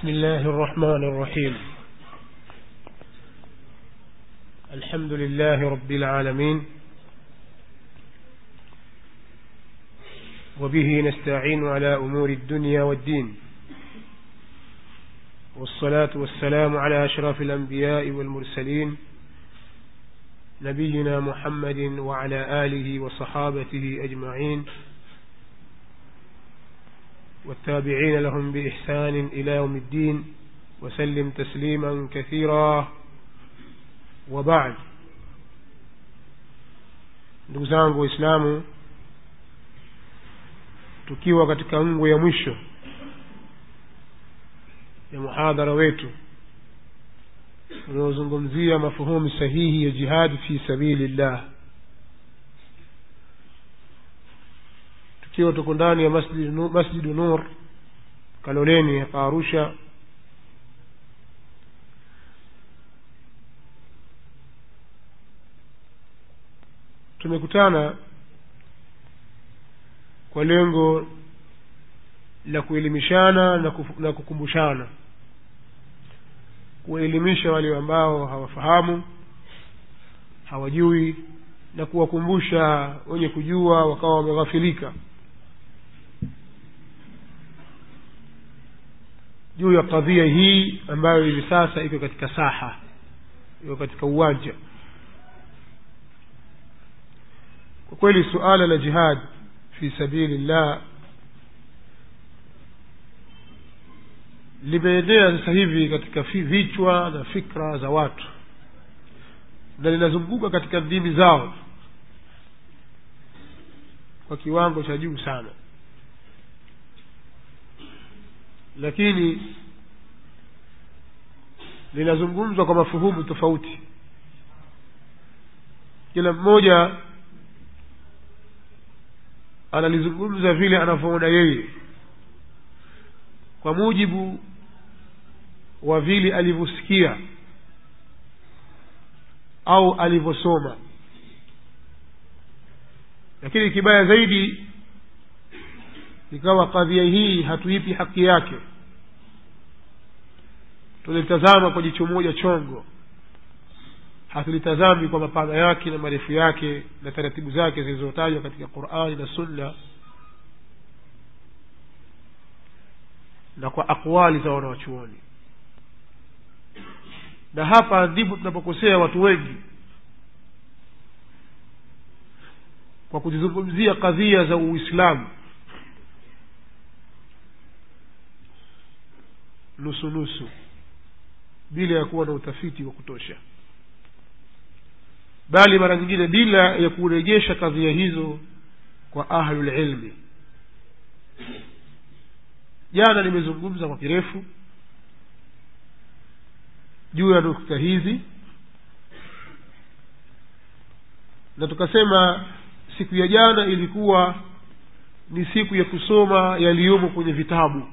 بسم الله الرحمن الرحيم الحمد لله رب العالمين وبه نستعين على أمور الدنيا والدين والصلاة والسلام على أشرف الأنبياء والمرسلين نبينا محمد وعلى آله وصحابته أجمعين والتابعين لهم بإحسان إلى يوم الدين وسلم تسليما كثيرا وبعد ndugu zangu waislamu tukiwa katika ngo ya mwisho ya muhadhara wetu unaozungumzia mafuhumu sahihi ya jihadi fi sabili llah tukiwa tuko ndani ya masjidu masjid nur kaloleni hapa arusha tumekutana kwa lengo la kuelimishana na, kuf, na kukumbushana kuwaelimisha wale ambao hawafahamu hawajui na kuwakumbusha wenye kujua wakawa wameghafilika juu ya kadhia hii ambayo hivi sasa iko katika saha iko katika uwanja kwa kweli suala la jihad fi sabili llah limeenea sasa hivi katika vichwa na fikra za watu na linazunguka katika ndimi zao kwa kiwango cha juu sana lakini linazungumzwa kwa mafuhumu tofauti kila mmoja analizungumza vile anavyoona yeye kwa mujibu wa vile alivyosikia au alivyosoma lakini kibaya zaidi ikawa kadhia hii hatuipi haki yake tulitazama kwa jicho moja chongo hatulitazami kwa mapana yake na marefu yake na taratibu zake zilizotajwa katika qurani na sunna na kwa aqwali za wanawachuoni na hapa ndipo tunapokosea watu wengi kwa kuzizungumzia kadhia za uislamu nusu nusu bila ya kuwa na utafiti wa kutosha bali mara nyingine bila ya kurejesha kadhia hizo kwa ahlulilmi jana nimezungumza kwa kirefu juu ya nukta hizi na tukasema siku ya jana ilikuwa ni siku ya kusoma yaliyomo kwenye vitabu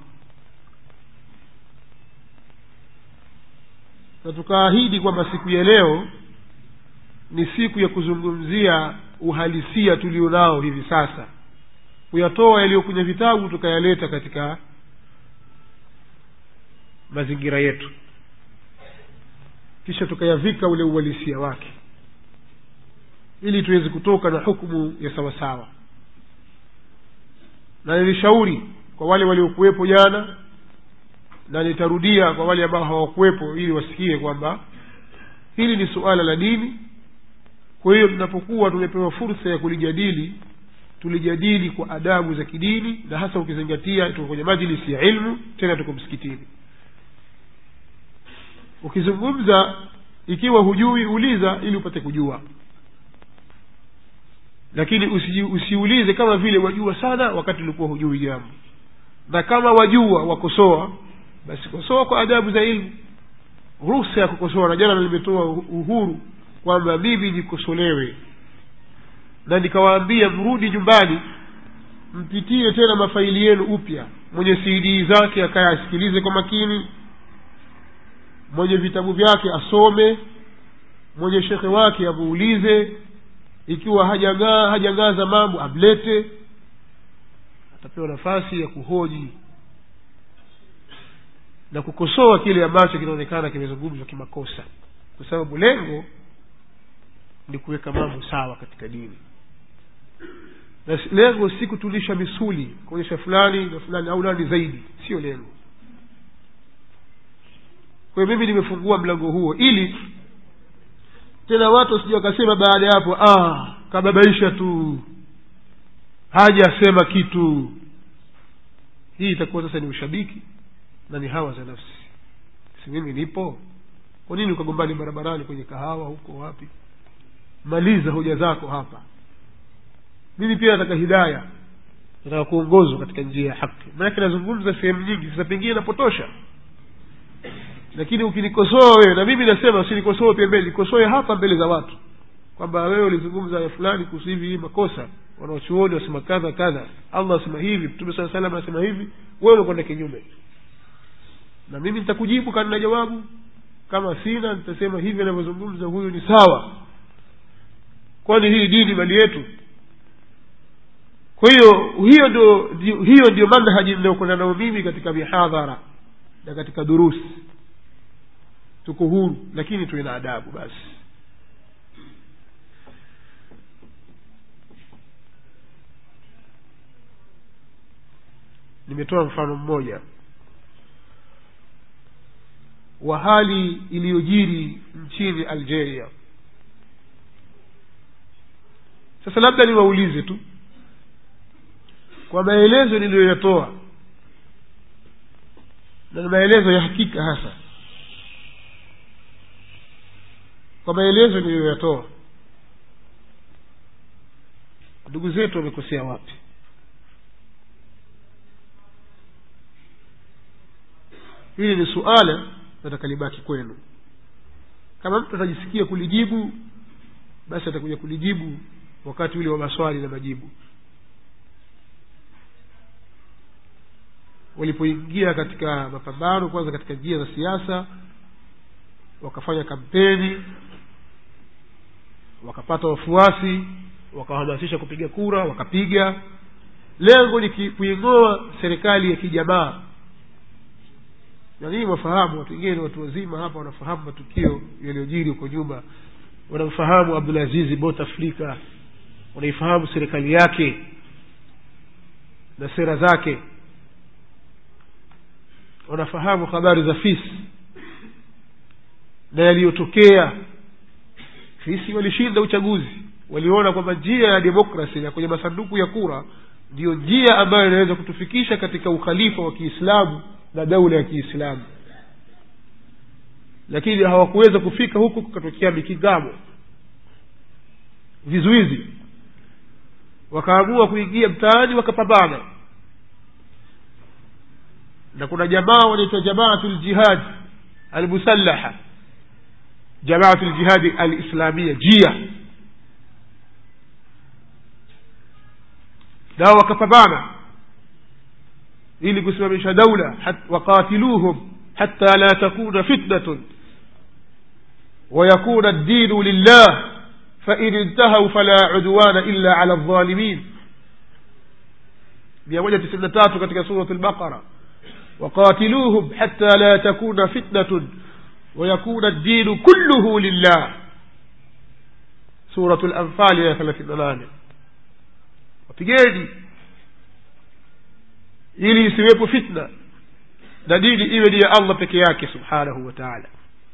na tukaahidi kwamba siku ya leo ni siku ya kuzungumzia uhalisia tulio nao hivi sasa kuyatoa yaliyo kwenye vitabu tukayaleta katika mazingira yetu kisha tukayavika ule uhalisia wake ili tuweze kutoka na hukumu ya sawasawa na nilishauri kwa wale waliokuwepo jana na nitarudia kwa wale ambao hawakuwepo ili wasikie kwamba hili ni suala la dini kwa hiyo tunapokuwa tumepewa fursa ya kulijadili tulijadili kwa adabu za kidini na hasa ukizingatia tuko kwenye majlisi ya ilmu tena tuko msikitini ukizungumza ikiwa hujui uliza ili upate kujua lakini usi, usiulize kama vile wajua sana wakati ulikuwa hujui jambo na kama wajua wakosoa basi kosoa kwa adabu za ilmu ruhusa ya kukosoa na jana limetoa uhuru kwamba mimi nikosolewe na nikawaambia mrudi nyumbani mpitie tena mafaili yenu upya mwenye cd zake akaya asikilize kwa makini mwenye vitabu vyake asome mwenye shekhe wake amuulize ikiwa hajangaa hajangaza mambo amlete atapewa nafasi ya kuhoji na kukosoa kile ambacho kinaonekana kimezungumzwa kimakosa kwa sababu lengo ni kuweka mambo sawa katika dini na si- lengo si kutulisha misuli kuonyesha fulani na fulani au nani zaidi sio lengo kwa hiyo mimi nimefungua mlango huo ili tena watu wasija wakasema baada ya hapo ah kababaisha tu hajasema kitu hii itakuwa sasa ni ushabiki na ni hawa za nafsi si mimi nipo kwa nini ukagombani barabarani kwenye kahawa huko wapi maliza hoja zako hapa mimi pia nataka hidaya nataka kuongozwa katika njia ya haki maanake nazungumza sehemu nyingi sasa pengine napotosha lakini ukinikosoa wewe na mimi nasema usinikosoe pembeni nikosoe hapa mbele za watu kwamba wewe ulizungumza ya fulani kuhusu hivi hii makosa wanaochuoni wasema kadha kadha allah asema hivi mtume saa salam anasema hivi wewe unakwenda kinyume na mimi nitakujibu kana na jawabu kama sina nitasema hivi anavyozungumza huyu ni sawa kwani hii dini mali yetu kwa hiyo hiyo ndio ndio- hiyo ndio manhaji ninayokwenda nayo mimi katika mihadhara na katika durusi tuko huru lakini tuwe na adabu basi nimetoa mfano mmoja wa hali iliyojiri nchini algeria sasa labda niwaulize tu kwa maelezo niliyoyatoa na ni maelezo ya hakika hasa kwa maelezo niliyoyatoa ndugu zetu wamekosea wapi hili ni suala nataka libaki kwenu kama mtu atajisikia kulijibu basi atakuja kulijibu wakati ule wa maswali na majibu walipoingia katika mapambano kwanza katika njia za siasa wakafanya kampeni wakapata wafuasi wakahamasisha kupiga kura wakapiga lengo ni ki- kuing'oa serikali ya kijamaa na ninyi wafahamu watu wengine ni watu wazima hapa wanafahamu matukio yaliyojiri huko nyuma wanamfahamu abdulazizi bouteflika wanaifahamu serikali yake na sera zake wanafahamu habari za fisi na yaliyotokea fisi walishinda uchaguzi waliona kwamba njia ya demokrasi na kwenye masanduku ya kura ndiyo njia ambayo inaweza kutufikisha katika ukhalifa wa kiislamu na daula ya kiislamu lakini hawakuweza kufika huku kukatokea mikingamo vizuizi wakaamua kuingia mtaani wakapambana na kuna jamaa wanaitwa jamaatu ljihad almusallaha jamaatu ljihadi alislamia jia nao wakapambana ili kusimamisha daula hat- waqatiluhum hatta la takuna fitnatun ويكون الدين لله فإن انتهوا فلا عدوان إلا على الظالمين مئة تسعين تاتو katika سورة البقرة وقاتلوهم حتى لا تكون فتنة ويكون الدين كله لله سورة الأنفال يا ثلاثين نane wapigeni ili isiwepo fitna na dini iwe ni ya allah peke yake subhanahu wa taala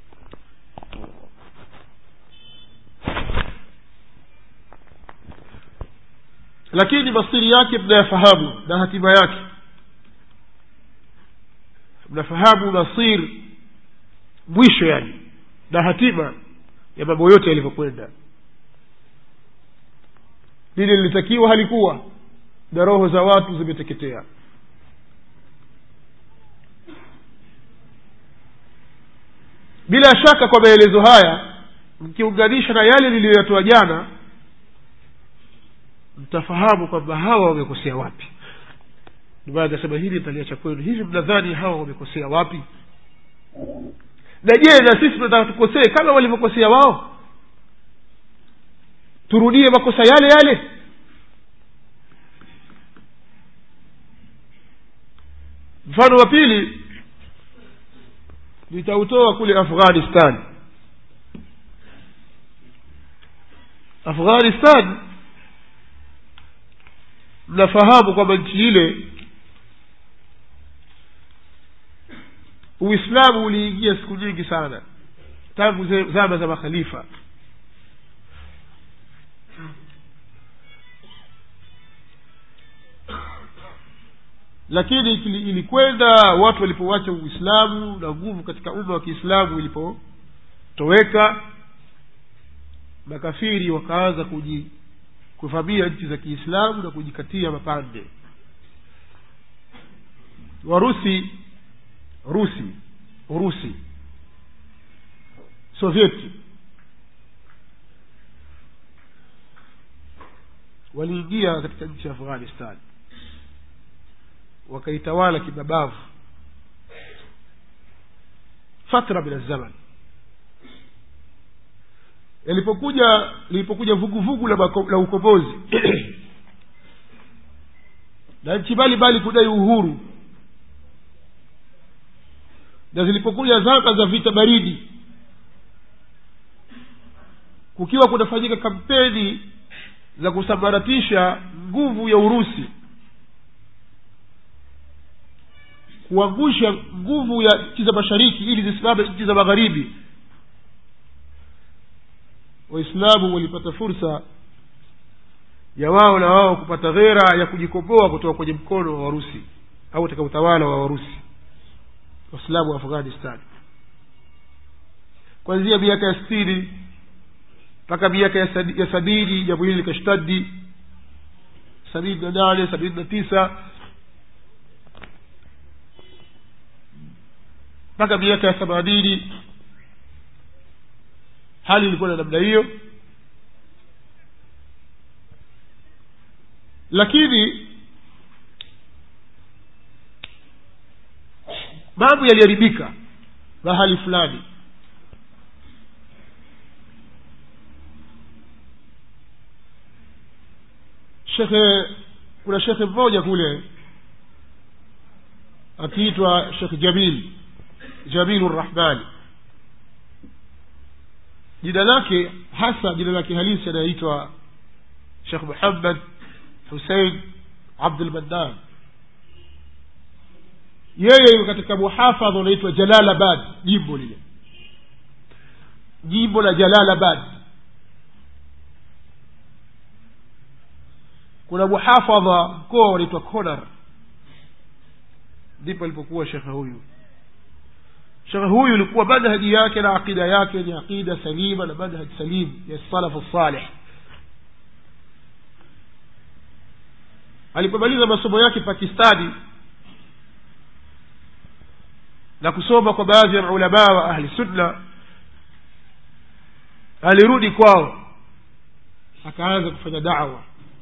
lakini masiri yake mnayafahamu na hatima yake mnafahamu masir mwisho yani na hatima ya mambo yote yalivyokwenda lile lilitakiwa halikuwa na roho za watu zimeteketea bila shaka kwa maelezo haya mkiunganisha na yale niliyoyatoa jana mtafahamu kwamba hawa wamekosea wapi ndio maana akasema hili nitaliacha kwenu hivi mnadhani hawa wamekosea wapi na je na sisi tunataka tukosee kama walivyokosea wao turudie makosa yale yale mfano wa pili nitautoa kule afghanistan afghanistan mnafahamu kwamba nchi ile uislamu uliingia siku nyingi sana tangu ze- zama za makhalifa lakini ili- ilikwenda watu walipowacha uislamu na nguvu katika umma wa kiislamu ilipotoweka makafiri wakaanza kuji kuvamia nchi za kiislamu na kujikatia mapande warusi rusi urusi sovieti waliingia katika nchi ya afghanistan wakaitawala kimabavu fatra min alzaman yalipokuja lilipokuja vuguvugu la, mako- la ukombozi na nchi mbalimbali kudai uhuru na zilipokuja zama za vita baridi kukiwa kunafanyika kampeni za kusambaratisha nguvu ya urusi kuangusha nguvu ya nchi za mashariki ili zisimame nchi za magharibi waislamu walipata fursa ya wao na wao kupata ghera ya kujikomboa kutoka kwenye mkono wa warusi au katika utawala wa warusi waislamu wa afghanistan kuanzia miaka ya sitini mpaka miaka ya sadi- ya sabini jambo hili likashtadi sabini na nane sabini na tisa mpaka miaka ya themanini hali ilikuwa na namna hiyo lakini mambo yaliharibika mahali fulani shekhe kuna shekhe mmoja kule akiitwa shekh jamil jamilu rrahmani jina lake hasa jina lake halisi anaitwa shekh muhammad husein abdulmannan yeye katika muhafadha unaitwa jalalabad jimbo lile jimbo la jalalabad kuna muhafadha mkoa unaitwa konar ndipo alipokuwa shekhe huyu shekhe huyu ilikuwa manhaji yake na aqida yake ni aqida salima na manhaj salim ya salafu salih alipomaliza masomo yake pakistani na kusoma kwa baadhi ya maulamaa wa ahli sunna alirudi kwao akaanza kufanya dawa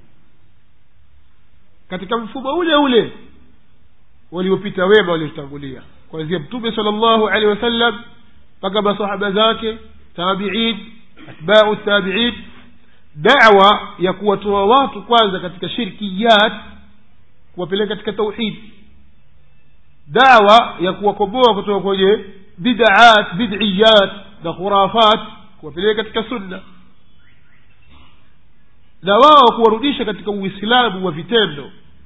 katika mfumo ule ule waliopita wema waliotangulia kuanzia mtume sala llahu alehi wasallam mpaka masahaba zake tabiin atbau tabiin dawa ya kuwatoa watu kwanza katika shirkiyat kuwapeleka katika tauhidi dawa ya kuwakomboa kutoka kwenye bidaat bidiyat na khurafat kuwapeleka katika sunna na wao kuwarudisha katika uislamu wa vitendo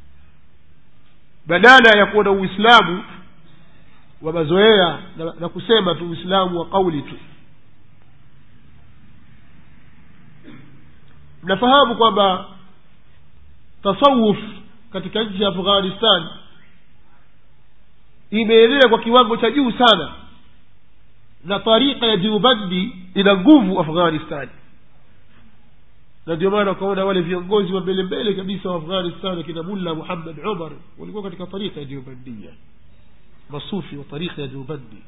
badala ya kuwa na uislamu wa mazoea na, na kusema tu uislamu wa kauli tu mnafahamu kwamba tasawuf katika nchi ya afghanistan imeenea kwa kiwango cha juu sana na tarika ya diubandi ina nguvu afghanistani na ndio maana ukaona wale viongozi wa mbele mbele kabisa wa afghanistan akina mulla muhammad umar walikuwa katika tarika ya diubandia masufi wa tarika ya diubandi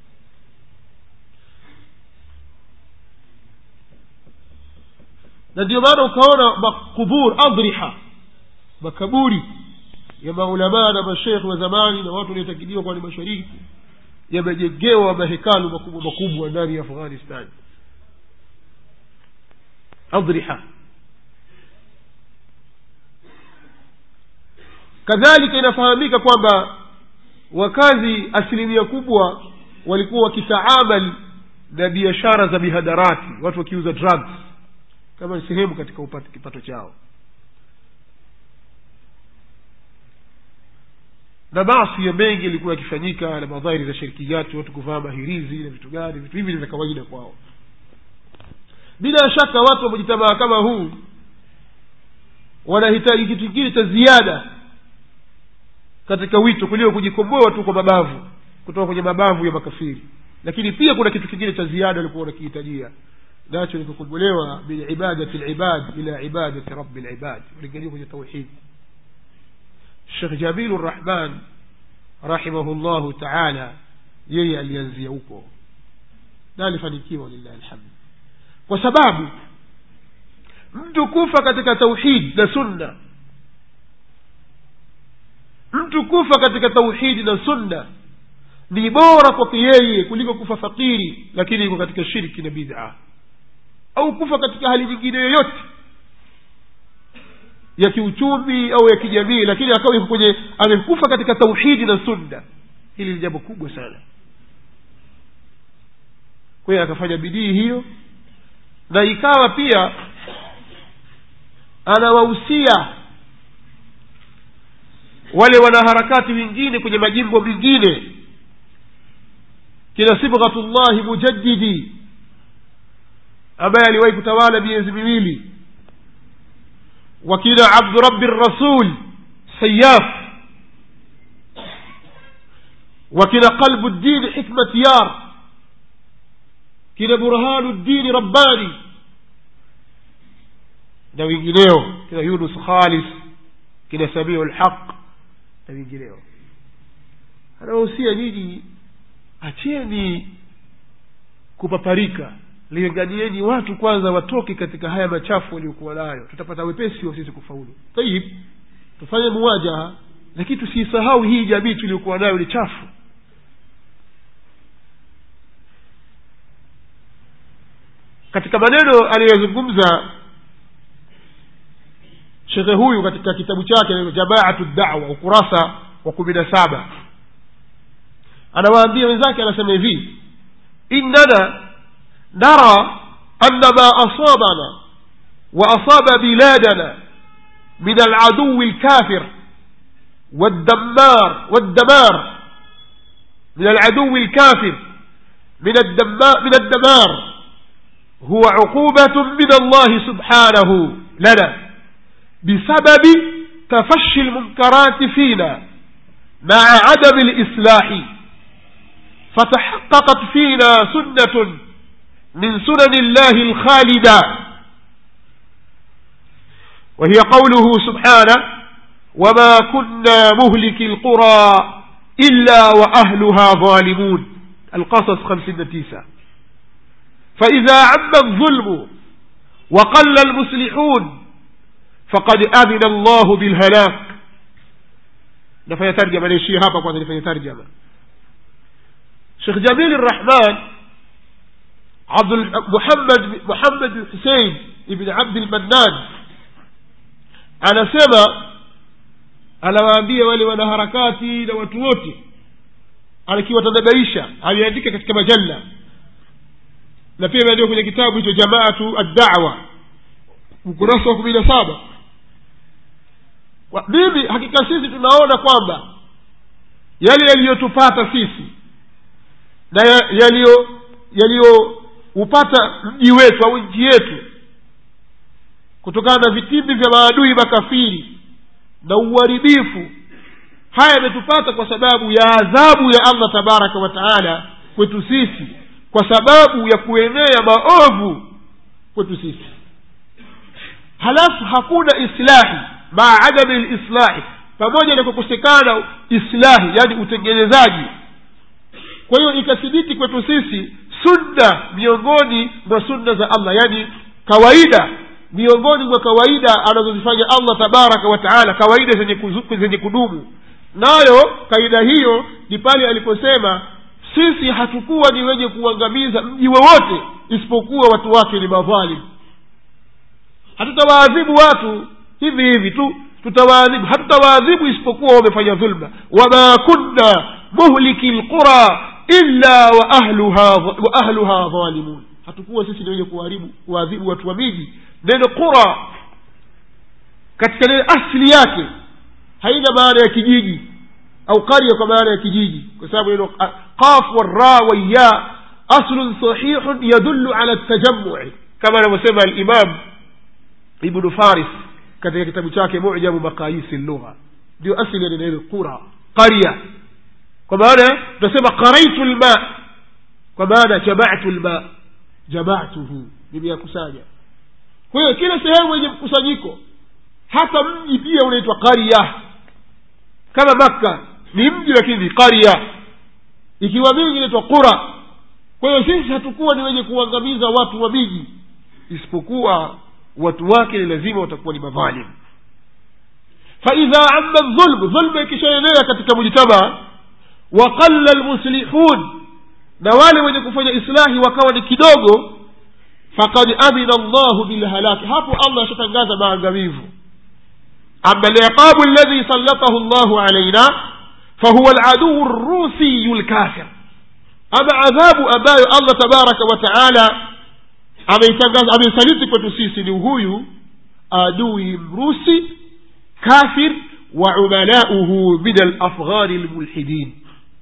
na ndio maana ukaona makubur adriha makaburi ya maulamaa na mashekhe wa zamani na watu waliotakiliwa kwa ni mashariki yamejengewa mahekalu makubwa makubwa ndani ya afghanistan adriha kadhalika inafahamika kwamba wakazi asilimia kubwa walikuwa wakitaamal na biashara za mihadarati watu wakiuza drugs kama ni sehemu katika upate kipato chao na basi ya mengi yalikuwa yakifanyika na madhairi za shirikiyati watu kuvaa mahirizi na vitu gani vitu hivi ni vya kawaida kwao bila shaka watu wa mujitamaa kama huu wanahitaji kitu kingine cha ziada katika wito kuliko kujikomboa tu kwa mabavu kutoka kwenye mabavu ya makafiri lakini pia kuna kitu kingine cha ziada walikuwa wanakihitajia nacho ni kukombolewa min ibadati libad ila ibadati rabi libad walingania kwenye tauhidi shekh jamilu rrahman rahimahu llahu taala yeye alianzia huko na alifanikiwa lillahi alhamdu kwa sababu mtu kufa katika tauhidi na sunna mtu kufa katika tauhidi na sunna ni bora kwake yeye kuliko kufa fakiri lakini iko katika shirki na bid'a au kufa katika hali nyingine yoyote ya kiuchumi au ya kijamii lakini akawa iko kwenye amekufa katika tauhidi na sunna hili ni jambo kubwa sana kwa hiyo akafanya bidii hiyo na ikawa pia anawahusia wale wanaharakati wengine kwenye majimbo mengine kina sibghatullahi mujaddidi ambaye aliwahi kutawala miezi miwili wakina abdurabi rasul sayaf wakina qalbu ddini hikmat yar kina burhanu ddini rabbani na wengineo kina yunus khalis kina samiu lhaq na wengineo anawahusia nyinyi acheni kupaparika linganieni watu kwanza watoke katika haya machafu waliokuwa nayo tutapata wepesi wa sisi kufaulu tayib tufanye muwajaha lakini tusiisahau hii jamii tuliokuwa nayo ni chafu katika maneno aliyozungumza shekhe huyu katika kitabu chake jamaatu dawa ukurasa wa kumi na saba anawaambia wenzake anasema hivi innana nara ana ma asabana واصاب بلادنا من العدو الكافر والدمار والدمار من العدو الكافر من الدمار من الدمار هو عقوبة من الله سبحانه لنا بسبب تفشي المنكرات فينا مع عدم الإصلاح فتحققت فينا سنة من سنن الله الخالدة وهي قوله سبحانه وما كنا مهلك القرى إلا وأهلها ظالمون القصص خمسين تيسة فإذا عم الظلم وقل المصلحون فقد أذن الله بالهلاك نفي ترجمة ليشي هابا قوة نفي ترجمة شيخ جميل الرحمن عبد محمد محمد الحسين ابن عبد المنان anasema anawaambia wale wanaharakati na watu wote akiwatanabaisha aliandika katika majalla na pia imeandikwa kwenye kitabu hicho jamaatu addawa ukurasa wa kumi na saba mimi hakika sisi tunaona kwamba yale yaliyotupata sisi na yaliyo yaliyoupata mji wetu au nchi yetu kutokana na vitimbi vya maadui makafiri na uharibifu haya yametupata kwa sababu ya adhabu ya allah tabaraka wa taala kwetu sisi kwa sababu ya kuenea maovu kwetu sisi halafu hakuna islahi maa adami lislahi pamoja na kukosekana islahi yani utengenezaji kwa hiyo ikathibiti kwetu sisi sunna miongoni mwa sunna za allah yani kawaida miongoni mwa kawaida anazozifanya allah tabaraka wa taala kawaida zenye, kuzu, zenye kudumu nayo kaida hiyo ni pale aliposema sisi hatukuwa ni wenye kuangamiza mji wowote isipokuwa watu wake ni madhalimu hatutawaadhibu watu hivi hivi tu tutawaadhibu hatutawaadhibu isipokuwa wamefanya dhulma wama kunna muhliki lqura illa wa ahluha wa ahluha dhalimun hatukuwa sisi ni wenye kuharibu kuadhibu watu wa miji neno qura katika neno asili yake haina maana ya kijiji au qarya kwa maana ya kijiji kwa sababu neno qaf warra waya aslun sahihun yadullu ala tajamui kama anavyosema alimam ibnu faris katika kitabu chake mujamu maqayisi lugha ndio asili ya neno hilo qura qarya kwa maana tunasema qaraitu lma kwa maana jamatu lma jamatuhu nimeyakusanya kwa hiyo kila sehemu yenye mkusanyiko hata mji pia unaitwa qarya kama makka ni mji lakini qarya ikiwa mingi inaitwa qura kwa hiyo sisi hatukuwa ni wenye kuangamiza watu wa miji isipokuwa watu wake ni lazima watakuwa ni madhalim faidha amma dhulmu dhulma ikishaenea katika mujtamaa waqalla lmuslihun na wale wenye kufanya islahi wakawa ni kidogo fakad adhina llahu bilhalaki hapo allah ashatangaza maangamivu ama liqabu alladhi sallatahu llahu alaina fahuwa aladuu rusiyu lkafir ama adhabu ambayo allah tabaraka wa taala ameitangaza ameisaliti kwetu sisi ni huyu adui mrusi kafir wa umalauhu min alafghani lmulhidin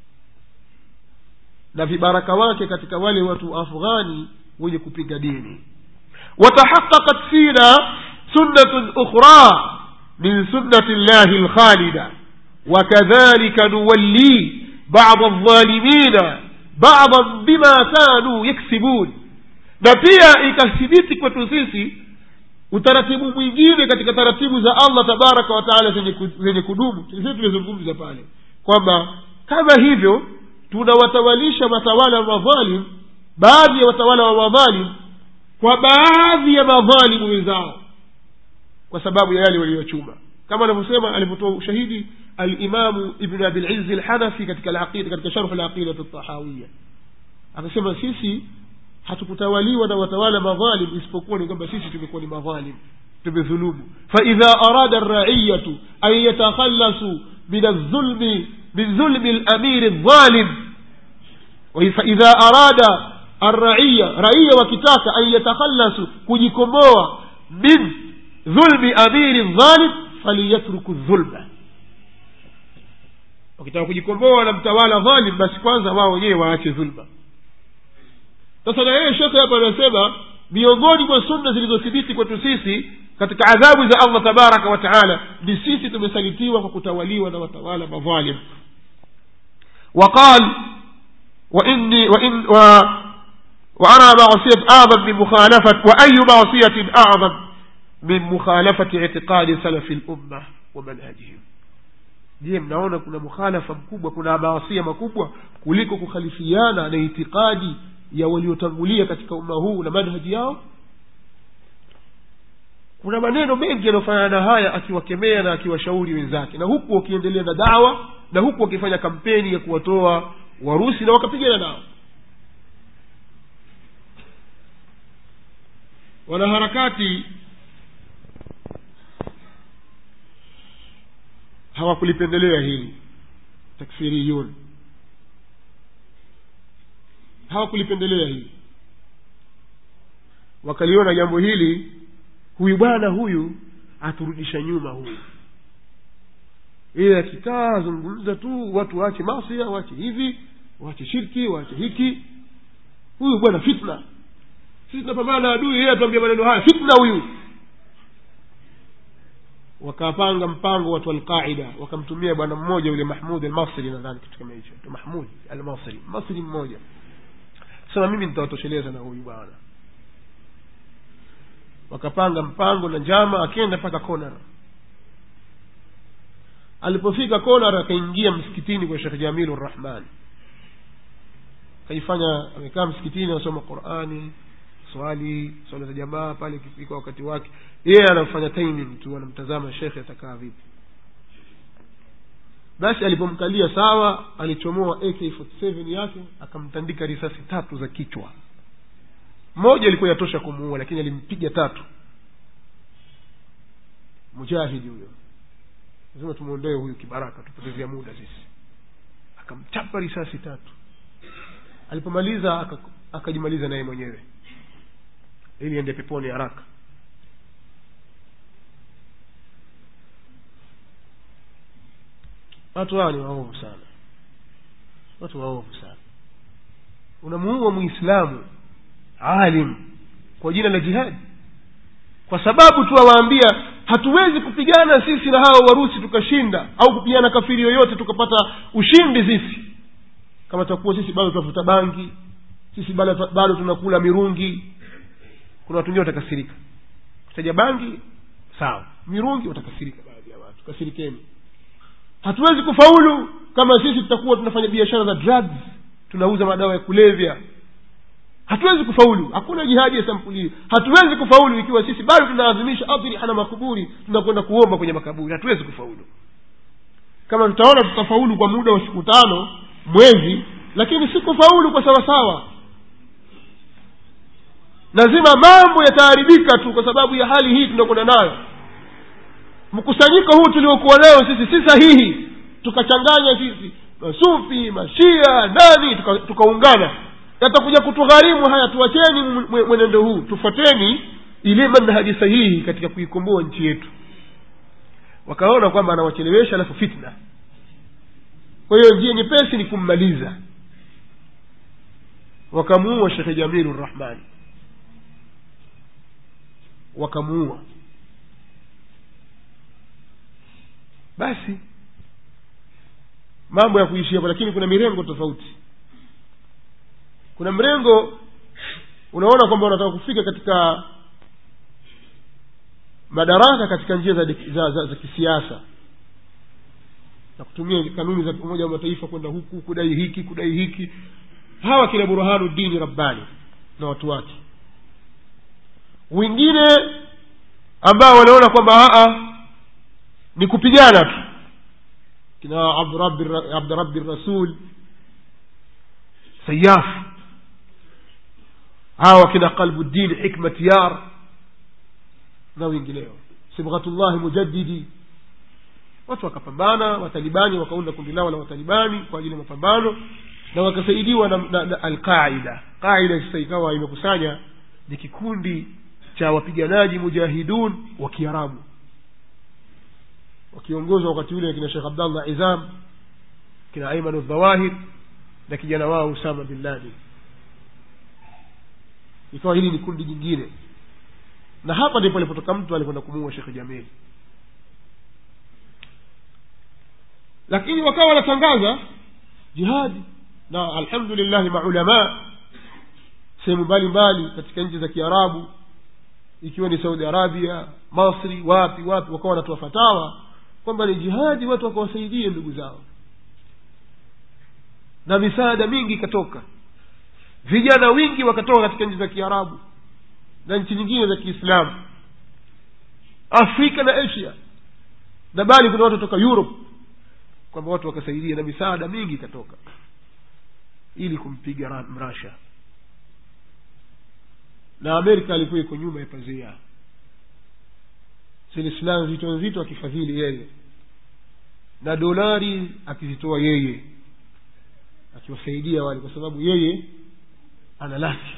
na vibaraka wake katika wale watu afghani wenye kupiga dini watahaqaqat fina sunnatun ukhra min sunnati llahi lkhalida وكذلك نولي بعض الظالمين بعضا بما كانوا يكسبون na pia ikathibiti kwetu sisi utaratibu mwingine katika taratibu za allah tabaraka wataala zenye kudumu sisi tulizungumza pale kwamba kama hivyo tunawatawalisha watawala wa madhalim baadhi ya watawala wa madhalim kwa baadhi ya madhalimu wenzao kwa sababu ya yale waliyochuma kama anavyosema alivyotoa ushahidi alimamu ibnu abilizzi lhanafi katika alaqida katika sharhu laqidati ltahawiya akasema sisi hatukutawaliwa na watawala madhalim isipokuwa ni kwamba sisi tumekuwa ni madhalim tumedhulumu faidha arada raiyatu an yatakhallasu min aldhulmi min dhulmi lamiri aldhalim faidha arada arraiya raia wakitaka an yatakhallasu kujikomboa min dhulmi amiri dhalim faliyatruku dhulma wakitaka kujikomboa na mtawala dhalim basi kwanza wao wenyewe waache dhulma sasa na yeye shekhe hapa anasema miongoni mwa sunna zilizothibiti kwetu sisi katika adhabu za allah tabaraka wa taala ni sisi tumesalitiwa kwa kutawaliwa na watawala madhalim وقال وإني وإن و وأرى معصية أعظم من مخالفة وأي معصية أعظم من مخالفة اعتقاد سلف الأمة ومنهجهم je mnaona kuna mukhalafa mkubwa kuna maasia makubwa kuliko kukhalifiana na itikadi ya waliotangulia katika umma huu na manhaji yao kuna maneno mengi yanayofanana na haya akiwakemea na akiwashauri wenzake na huku wakiendelea na dawa na huku wakifanya kampeni ya kuwatoa warusi na wakapigana nao wanaharakati hawakulipendelea hili takfiriyun hawakulipendelea hili wakaliona jambo hili huyu bwana huyu aturudisha nyuma huyu ile akikaa azungumza tu watu waache masia waache hivi waache shirki waache hiki huyu bwana fitna sisi tunapambana na adui yeye atuambia maneno haya fitna huyu wakapanga mpango watu alqaida wakamtumia bwana mmoja yule mahmud almasri nadhani kitu kama hicho mahmud almasri masri mmoja sema mimi nitawatosheleza na huyu bwana wakapanga mpango na njama akenda mpaka konar alipofika konar akaingia msikitini kwa shekh jamilu rrahman akaifanya amekaa msikitini anasoma qurani swali swala za jamaa pale ikifika wakati wake yeye anafanya timing tu anamtazama shekhe atakaa vipi basi alipomkalia sawa alichomoa ak 47 yake akamtandika risasi tatu za kichwa moja ilikuwa yatosha kumuua lakini alimpiga tatu mujahidi huyo lazima tumwondoe huyu kibaraka tupotezea muda sisi akamchapa risasi tatu alipomaliza aka- akajimaliza naye mwenyewe ili ende peponi haraka watu hawa ni waovu sana watu waovu sana unamuua muislamu alim kwa jina la jihadi kwa sababu tu awaambia hatuwezi kupigana sisi na hawa warusi tukashinda au kupigana kafiri yoyote tukapata ushindi sisi kama tutakuwa sisi bado tunavuta bangi sisi bado, bado tunakula mirungi kuna watu wengine watakasirika kutaja bangi sawa mirungi watakasirika baadhi ya watu kasirikeni hatuwezi kufaulu kama sisi tutakuwa tunafanya biashara za drugs tunauza madawa ya kulevya hatuwezi kufaulu hakuna jihadi ya sampuli hii hatuwezi kufaulu ikiwa sisi bado tunaadhimisha adhriha na makuburi tunakwenda kuomba kwenye makaburi hatuwezi kufaulu kama tutaona tutafaulu kwa muda wa siku tano mwezi lakini si kufaulu kwa sawasawa lazima mambo yataharibika tu kwa sababu ya hali hii tunakwenda nayo mkusanyiko huu tuliokuwa nayo sisi si sahihi tukachanganya sisi masufi mashia nani tuka- tukaungana yatakuja kutugharimu haya tuwacheni mwe- mwenendo huu tufuateni ile manhaji sahihi katika kuikomboa nchi yetu wakaona kwamba anawachelewesha alafu fitna kwa hiyo njia nyepesi ni kummaliza wakamuua shekhe jamilu rrahmani wakamuua basi mambo ya kuishi hapo lakini kuna mirengo tofauti kuna mrengo unaona kwamba unataka kufika katika madaraka katika njia za, za, za, za kisiasa na kutumia kanuni za umoja wa mataifa kwenda huku kudai hiki kudai hiki hawa kina burhanu dini rabbani na watu wake wengine ambao wanaona kwamba aa ni kupigana tu kina abdurabi abdurabi rasul sayaf hawa kina qalbuddin hikmat yar na wengineo sibghatullahi mujaddidi watu wakapambana watalibani wakaunda kundi lao la watalibani kwa ajili ya mapambano na wakasaidiwa na, na, na alqaida qaida sasa ikawa imekusanya ni kikundi cha wapiganaji mujahidun wa kiarabu wakiongozwa wakati ule kina shekh abdallah izam kina aimanu dhawahir na kijana wao usama bin laden ikawa hili ni kundi jingine na hapa ndipo alipotoka mtu alikwenda kumuua shekhe jamili lakini wakawa wanatangaza jihadi na alhamdulillahi maulamaa sehemu mbalimbali katika nchi za kiarabu ikiwa ni saudi arabia masri wapi wapi wakawa wanatoa fatawa kwamba ni jihadi watu wakawasaidie ndugu zao na misaada mingi ikatoka vijana wingi wakatoka katika nchi za kiarabu na nchi nyingine za kiislamu afrika na asia na bali kuna watu toka europe kwamba watu wakasaidia na misaada mingi ikatoka ili kumpiga ra- mrasha na amerika alikuwa iko nyuma ya pazia zile silaha nzito nzito akifadhili yeye na dolari akizitoa yeye akiwasaidia wale kwa sababu yeye ana laki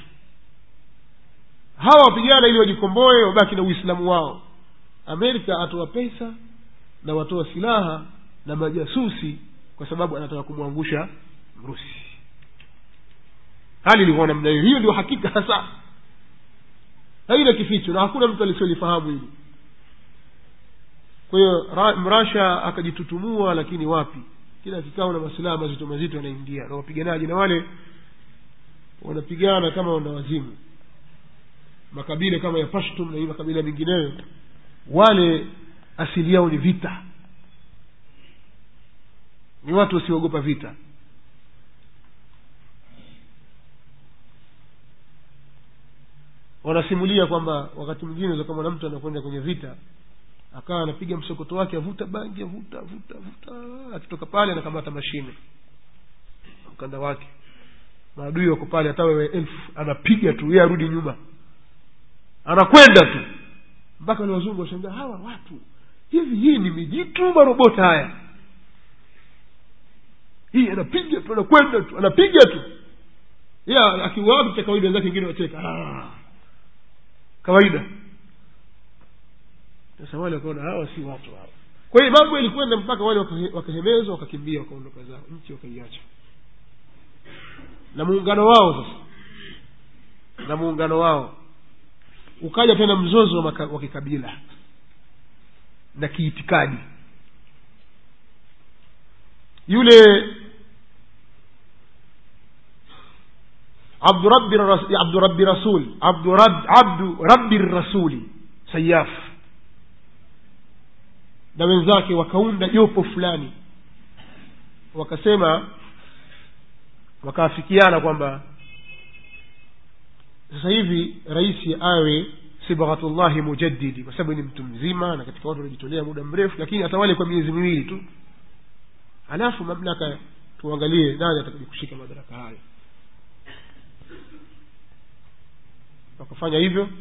hawa wapigana ili wajikomboe wabaki na uislamu wao amerika atoa pesa na watoa silaha na majasusi kwa sababu anataka kumwangusha mrusi hali ilikuwa namna hiyo hiyo ndio hakika hasa haina kificho na hakuna mtu alisiolifahamu hili kwa hiyo ra- mrasha akajitutumua lakini wapi kila kikao na masilaha mazito mazito yanaingia na wapiganaji na wale wanapigana kama wana wazimu makabila kama ya pashtum na hii makabila mengineyo wale asili yao ni vita ni watu wasiogopa vita wanasimulia kwamba wakati mwingine za kama na mtu anakwenda kwenye vita akawa anapiga msokoto wake avuta bangi avuta avuta avuta akitoka pale anakamata mashine mkanda wake maadui wako pale hata wewe elfu anapiga tu yeye arudi nyuma anakwenda tu mpaka wale wazungu washangaa hawa watu hivi hii ni mijitu marobota haya hii anapiga tu anakwenda tu anapiga tu ila akiua watu cha kawaida wenzake wengine wacheka "Ah." kawaida sasa wale wakaona hawa si watu hawa kwa hiyo mambo yalikwenda mpaka wale wakahe- wakahemezwa wakakimbia wakaondoka zao nchi wakaiacha na muungano wao sasa na muungano wao ukaja tena mzozo wa maka- wa kikabila na kiitikadi yule abdurabbi ras- abdurabbi rasul abdurab- abdu rabbi rasuli sayaf na wenzake wakaunda jopo fulani wakasema wakaafikiana kwamba sasa hivi rais awe sibghatullahi mujaddidi kwa sababu ni mtu mzima na katika watu waliojitolea muda mrefu lakini atawale kwa miezi miwili tu halafu mamlaka tuangalie nani atakuja kushika madaraka hayo wakafanya hivyo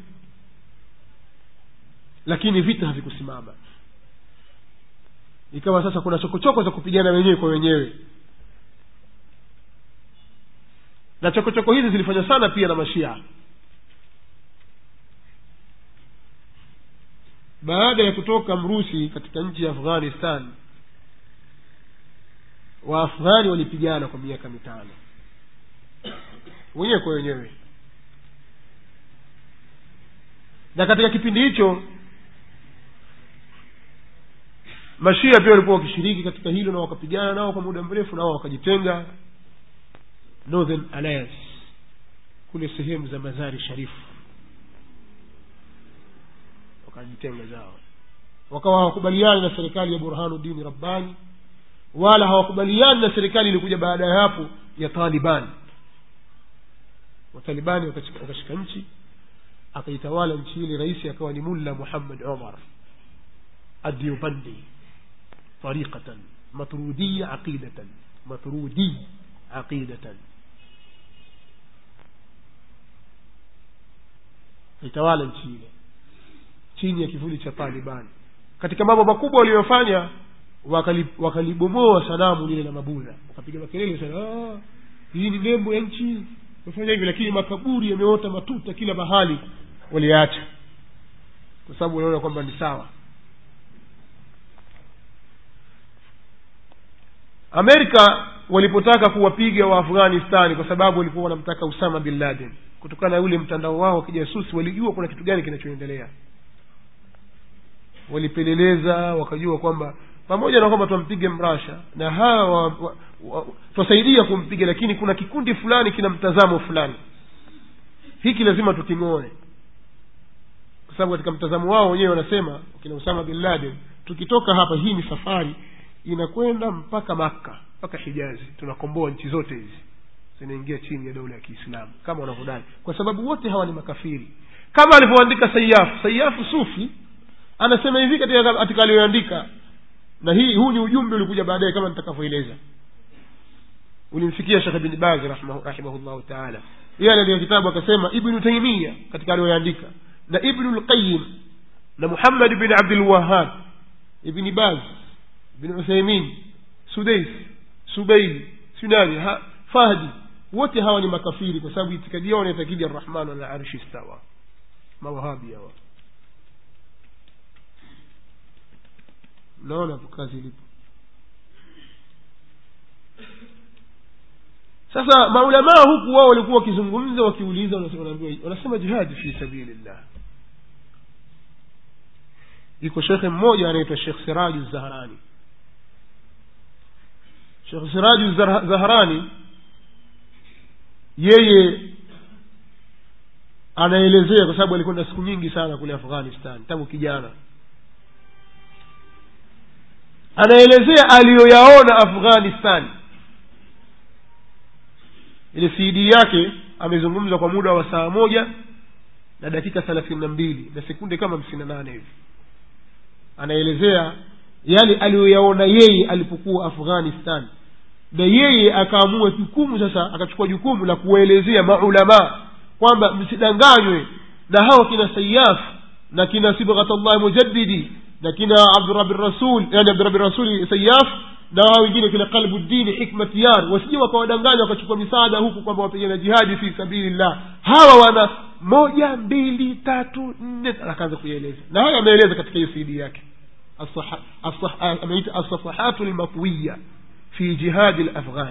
lakini vita havikusimama ikawa sasa kuna chokochoko za kupigana wenyewe kwa wenyewe na chokochoko hizi zilifanywa sana pia na mashia baada ya kutoka mrusi katika nchi ya afghanistan waafghani walipigana kwa miaka mitano wenyewe kwa wenyewe na katika kipindi hicho mashia pia walikuwa wakishiriki katika hilo na wakapigana nao kwa muda mrefu nao wakajitenga northern alliance kule sehemu za mazari sharifu wakajitenga zao wakawa hawakubaliani na serikali ya burhanudini rabbani wala hawakubaliani na serikali ilikuja baada ya hapo ya taliban watalibani wakashika wakashika nchi akaitawala nchi ile rais akawa ni mulla muhammad umar الديوبندي طريقة مطرودية عقيدة مطرودي عقيدة itawala nchi ile chini ya kivuli cha taliban katika mambo makubwa waliyofanya wakali- wakalibomoa sanamu lile la mabudha wakapiga makelele sana "Ah, hii ni nembo ya nchi wafanya hivi lakini makaburi yameota matuta kila mahali waliacha kwa sababu wanaona kwamba ni sawa amerika walipotaka kuwapiga waafghanistani kwa sababu walikuwa wanamtaka usama bin laden kutokana na ule mtandao wao wa kijasusi walijua kuna kitu gani kinachoendelea walipeleleza wakajua kwamba pamoja na kwamba twampige mrasha na hawa wa- wa- wa- twasaidia kumpiga lakini kuna kikundi fulani kina mtazamo fulani hiki lazima tuking'oe kwa sababu katika mtazamo wao wenyewe wanasema kina usama bin laden tukitoka hapa hii ni safari inakwenda mpaka makka mpaka hijazi tunakomboa nchi zote hizi zinaingia chini ya dola ya kiislamu kama wanavyodai kwa sababu wote hawa ni makafiri kama alivyoandika sayafu sayafu sufi anasema hivi katika katika aliyoandika na hii huu ni ujumbe ulikuja baadaye kama nitakavyoeleza ulimfikia shekh bin bazi rahimahu- rahimahullahu taala yeye aliandika kitabu akasema ibnu taimia katika aliyoandika na ibnu lqayim na muhammad bin abdulwahab ibni baz bin uthaimin sudais subeili sunani ha, fahdi wote hawa ni makafiri kwa sababu itikadi yao naitakidi arrahmanu ala arshi stawa mawahabi hawa mnaona hapo kazi ilipo sasa maulamaa huku wao walikuwa wakizungumza wakiuliza wanasema- wanaambiwa wanasema jihadi fi sabilillah iko shekhe mmoja anaitwa shekh siraju zahrani shekh siraju Zah- zahrani yeye anaelezea kwa sababu alikwenda siku nyingi sana kule afghanistan tangu kijana anaelezea aliyoyaona afghanistan ile cd yake amezungumza kwa muda wa saa moja na dakika thelathini na mbili na sekunde kama hamsini na nane hivi anaelezea yale aliyoyaona yeye alipokuwa afghanistan na yeye akaamua jukumu sasa akachukua jukumu la kuwaelezea maulamaa kwamba msidanganywe na hao kina sayaf na kina sibghatllahi mujaddidi na kina abdurabi rasul yani abdurabi rasuli sayaf na wao wengine kina qalbuddini hikmatiyar wasije wakawadanganya wakachukua misaada huku kwamba wapigana jihadi fi sabilillah hawa wana moja mbili tatu nne akaanza kuieleza na hayo ameeleza katika hiyo cd yake As-saha- as-sah- ameita assafahatu lmatwiya fi jihadi lafghani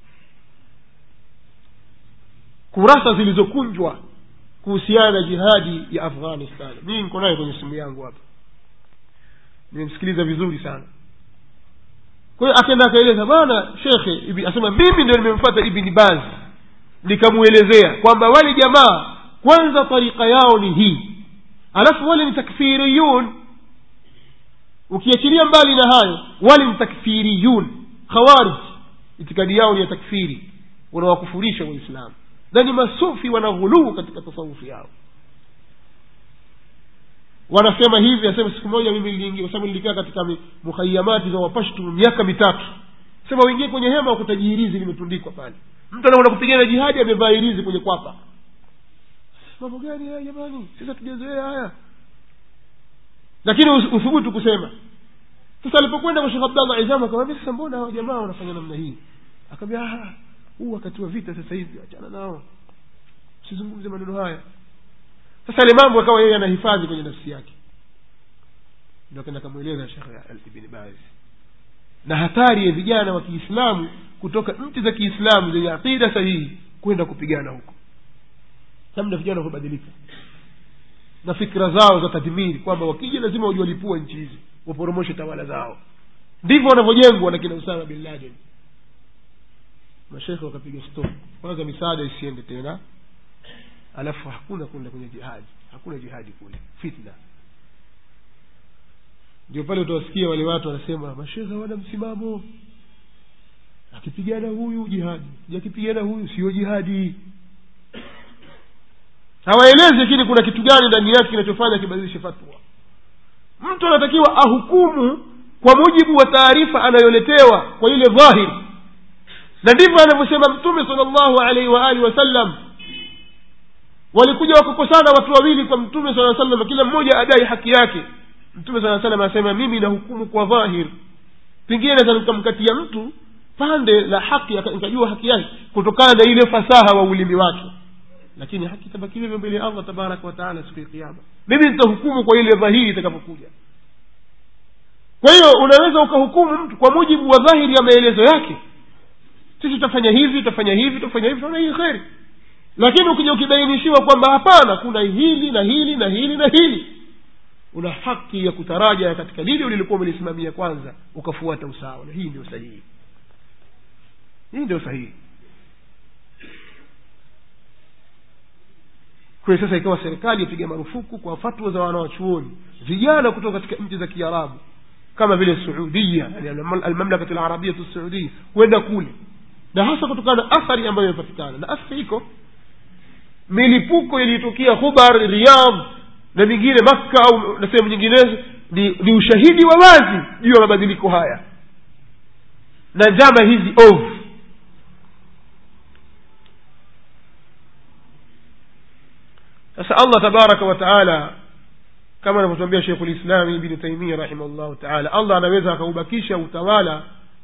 kurasa zilizokunjwa kuhusiana na jihadi ya afghanistan mii niko nayo kwenye simu yangu hapa nimemsikiliza vizuri sana kwa hiyo akaenda akaeleza bwana shekhe ibi- asema mimi ndio nimemfata ibni baz nikamwelezea kwamba wale jamaa kwanza tarika yao ni hii alafu wale ni takfiriyun ukiachilia mbali na hayo wale ni takfiriyun khawarij itikadi yao ni ya takfiri wanawakufurisha waislamu na ni masufi wanaghuluu katika tasawufi yao wanasema hivi asema siku moja mimi niliingia kwa sababu nilikaa katika mi- mukhayamati za wapashtu miaka mitatu sema uingie kwenye hema wakutaji hirizi limetundikwa pale mtu anakwenda kupigana jihadi amevaa hirizi kwenye kwapa mambo gani haya jamani sisi hatujazoea haya lakini us- uthubutu kusema sasa alipokwenda kwa shekh abdallah izam akamwambia sasa mbona hawa jamaa wanafanya namna hii akaambia "Ah, huu wakati wa vita sasa hivi achana nao usizungumze maneno haya sasa ile mambo akawa yeye anahifadhi kwenye nafsi yake ndio akaenda akamweleza shekh ibni baz na hatari ya vijana wa kiislamu kutoka nchi za kiislamu zenye aqida sahihi kwenda kupigana huko namna vijana wanavyobadilika na fikra zao za tadhmiri kwamba wakija lazima wajiwalipua nchi hizi waporomoshe tawala zao ndivyo wanavyojengwa na kina usama bin laden mashekhe wakapiga stop kwanza misaada isiende tena alafu hakuna kwenda kwenye jihadi hakuna jihadi kule fitna ndio pale utawasikia wale watu wanasema mashekhe hawana msimamo akipigana huyu jihadi akipigana huyu sio jihadi hawaelezi lakini kuna kitu gani ndani yake kinachofanya kibadilishe fatwa mtu anatakiwa ahukumu kwa mujibu wa taarifa anayoletewa kwa ile dhahiri na ndivyo anavyosema mtume sala llahu alaihi waalihi wasallam walikuja wakakosana watu wawili kwa mtume saa salam kila mmoja adai haki yake mtume saa salam anasema mimi nahukumu kwa dhahir pengine naweza nikamkatia mtu pande la haki aka- nikajua haki yake kutokana na ile fasaha wa ulimi wake lakini haki itabaki hivyo mbele ya allah tabaraka wataala siku ya kiama mimi nitahukumu kwa ile dhahiri itakapokuja kwa hiyo unaweza ukahukumu mtu kwa mujibu wa dhahiri ya maelezo yake sisi tutafanya hivi tutafanya hivi tutafanya hivi tutaona hii kheri lakini ukija ukibainishiwa kwamba hapana kuna hili na hili na hili na hili una haki ya kutaraja katika lile ulilikuwa umelisimamia kwanza ukafuata usawa na hii ndio sahihi hii ndio sahihi kwa hiyo sasa ikawa serikali ipiga marufuku kwa fatwa za wanawachuoni vijana kutoka katika nchi za kiarabu kama vile suudia yani almamlakatu larabiyatu saudia kwenda kule na hasa kutokana na athari ambayo imepatikana na athari iko milipuko iliyotokea hubar riyadh na mingine makka au na sehemu nyinginezo ni, ni ushahidi wa wazi juu ya mabadiliko haya na njama hizi ovu sasa allah tabaraka wa taala kama anavyotwambia shekhu lislami ibni taimia rahimahullahu taala allah anaweza akaubakisha utawala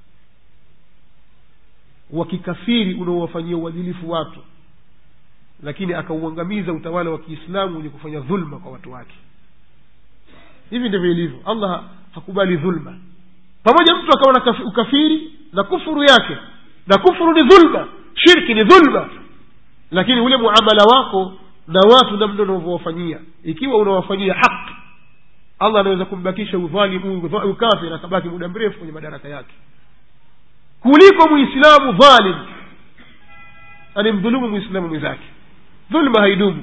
wa kikafiri unaowafanyia uadilifu watu lakini akauangamiza utawala wa kiislamu wenye kufanya dhulma kwa watu wake hivi ndivyo ilivyo allah hakubali dhulma pamoja mtu akawa na kafi- ukafiri na kufuru yake na kufuru ni dhulma shirki ni dhulma lakini ule muamala wako na watu namna unavyowafanyia ikiwa unawafanyia haki allah anaweza kumbakisha udhalimu udh- ukafiri akabaki muda mrefu kwenye madaraka yake kuliko muislamu dhalim anemdhulumu muislamu mwenzake dhulma haidumu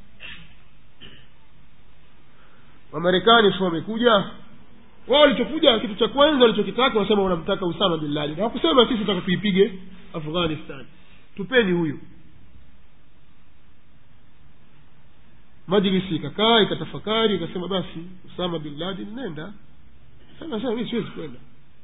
wamarekani si wamekuja wao walichokuja kitu cha kwanza walichokitaka wasema wanamtaka usama bin laden hawakusema sisi taka tuipige afghanistan tupeni huyu majlisi ikakaa ikatafakari ikasema basi usama bin laden nenda sema sema mi siwezi kwenda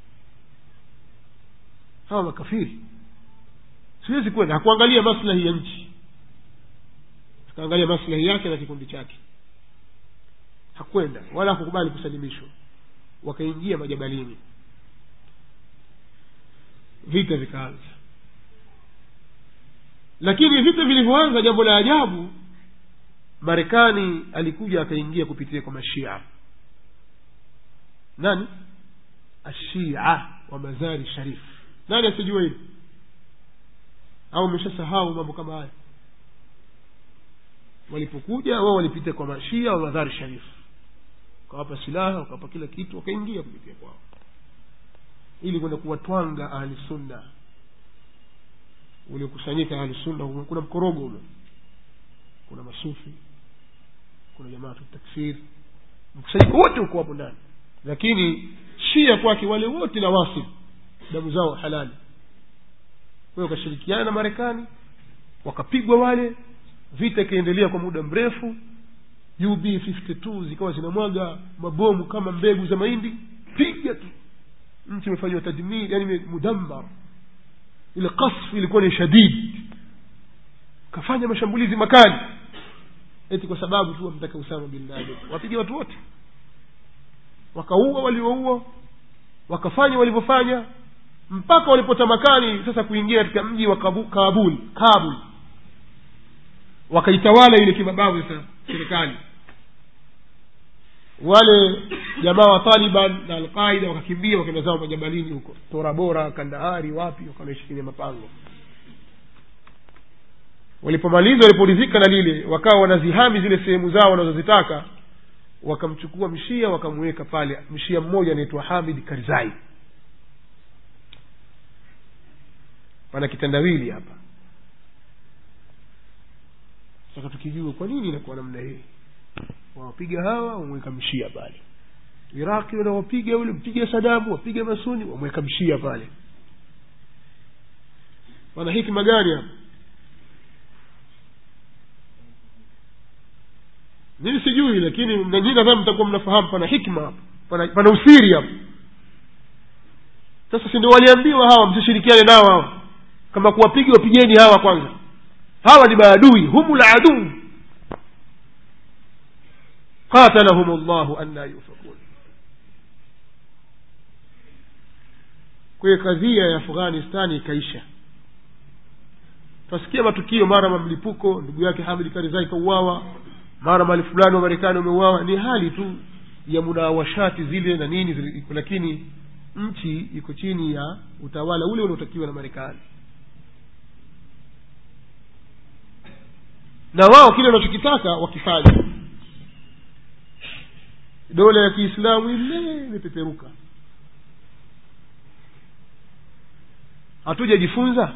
hawa makafiri siwezi kwenda hakuangalia maslahi ya nchi akaangalia maslahi yake na kikundi chake hakwenda wala hakukubali kusalimishwa wakaingia majabalini vita vikaanza lakini vita vilivyoanza jambo la ajabu marekani alikuja akaingia kupitia kwa mashia nani ashia wa mazari sharif nani asijua hili au umeshasahau mambo kama haya walipokuja wao walipita kwa mashia wa madhari sharif wakawapa silaha wakawapa kila kitu wakaingia kupitia kwao ili kwenda kuwatwanga ahli sunna uliokusanyika ahli sunna humo kuna mkorogo humo kuna masufi kuna jamaatu takfir mkusanyiko wote uko hapo ndani lakini shia kwake wale wote na wasib damu zao halali kwa hiyo wakashirikiana na marekani wakapigwa wale vita ikaendelea kwa muda mrefu ub 52 zikawa zinamwaga mabomu kama mbegu za mahindi piga tu nchi imefanyiwa tadmir yani mudammar ile kasfu ilikuwa ni shadid kafanya mashambulizi makali eti kwa sababu tu wamtaka usama bin laden wapiga watu wote wakaua walioua wakafanya walivyofanya mpaka walipotamakani sasa kuingia katika mji wa Kabu- kabul kabul wakaitawala ile kimabavu sasa serikali wale jamaa wa taliban na alqaida wakakimbia wakaenda zao majabalini huko torabora kandahari wapi wakanaishi kwenye mapango walipomaliza waliporidhika na lile wakawa wanazihami zile sehemu zao wanazozitaka wakamchukua mshia wakamweka pale mshia mmoja anaitwa hamid karzai pana kitandawili hapa sasa tukijua kwa nini inakuwa namna hii wawapiga hawa wamweka mshia pale iraqi wanawapiga ule mpiga sadamu wapiga masuni wamweka mshia pale wana hikma gani hapa mimi sijui lakini nanyi nadhani mtakuwa mnafahamu pana hikma hapa pana, pana usiri hapa sasa si ndio waliambiwa hawa msishirikiane nao hawa kama kuwapiga wapigeni hawa kwanza hawa ni maadui humu la aduu qatalahum llahu anna yufakun kwa hiyo kadhia ya afghanistani ikaisha twasikia matukio mara mamlipuko ndugu yake hamid karizai kauawa mara mali fulani wa marekani wameuawa ni hali tu ya munawashati zile na nini zile, lakini nchi iko chini ya utawala ule unaotakiwa na marekani na wao kile wanachokitaka wakifanya dola ya kiislamu ile imepeperuka hatujajifunza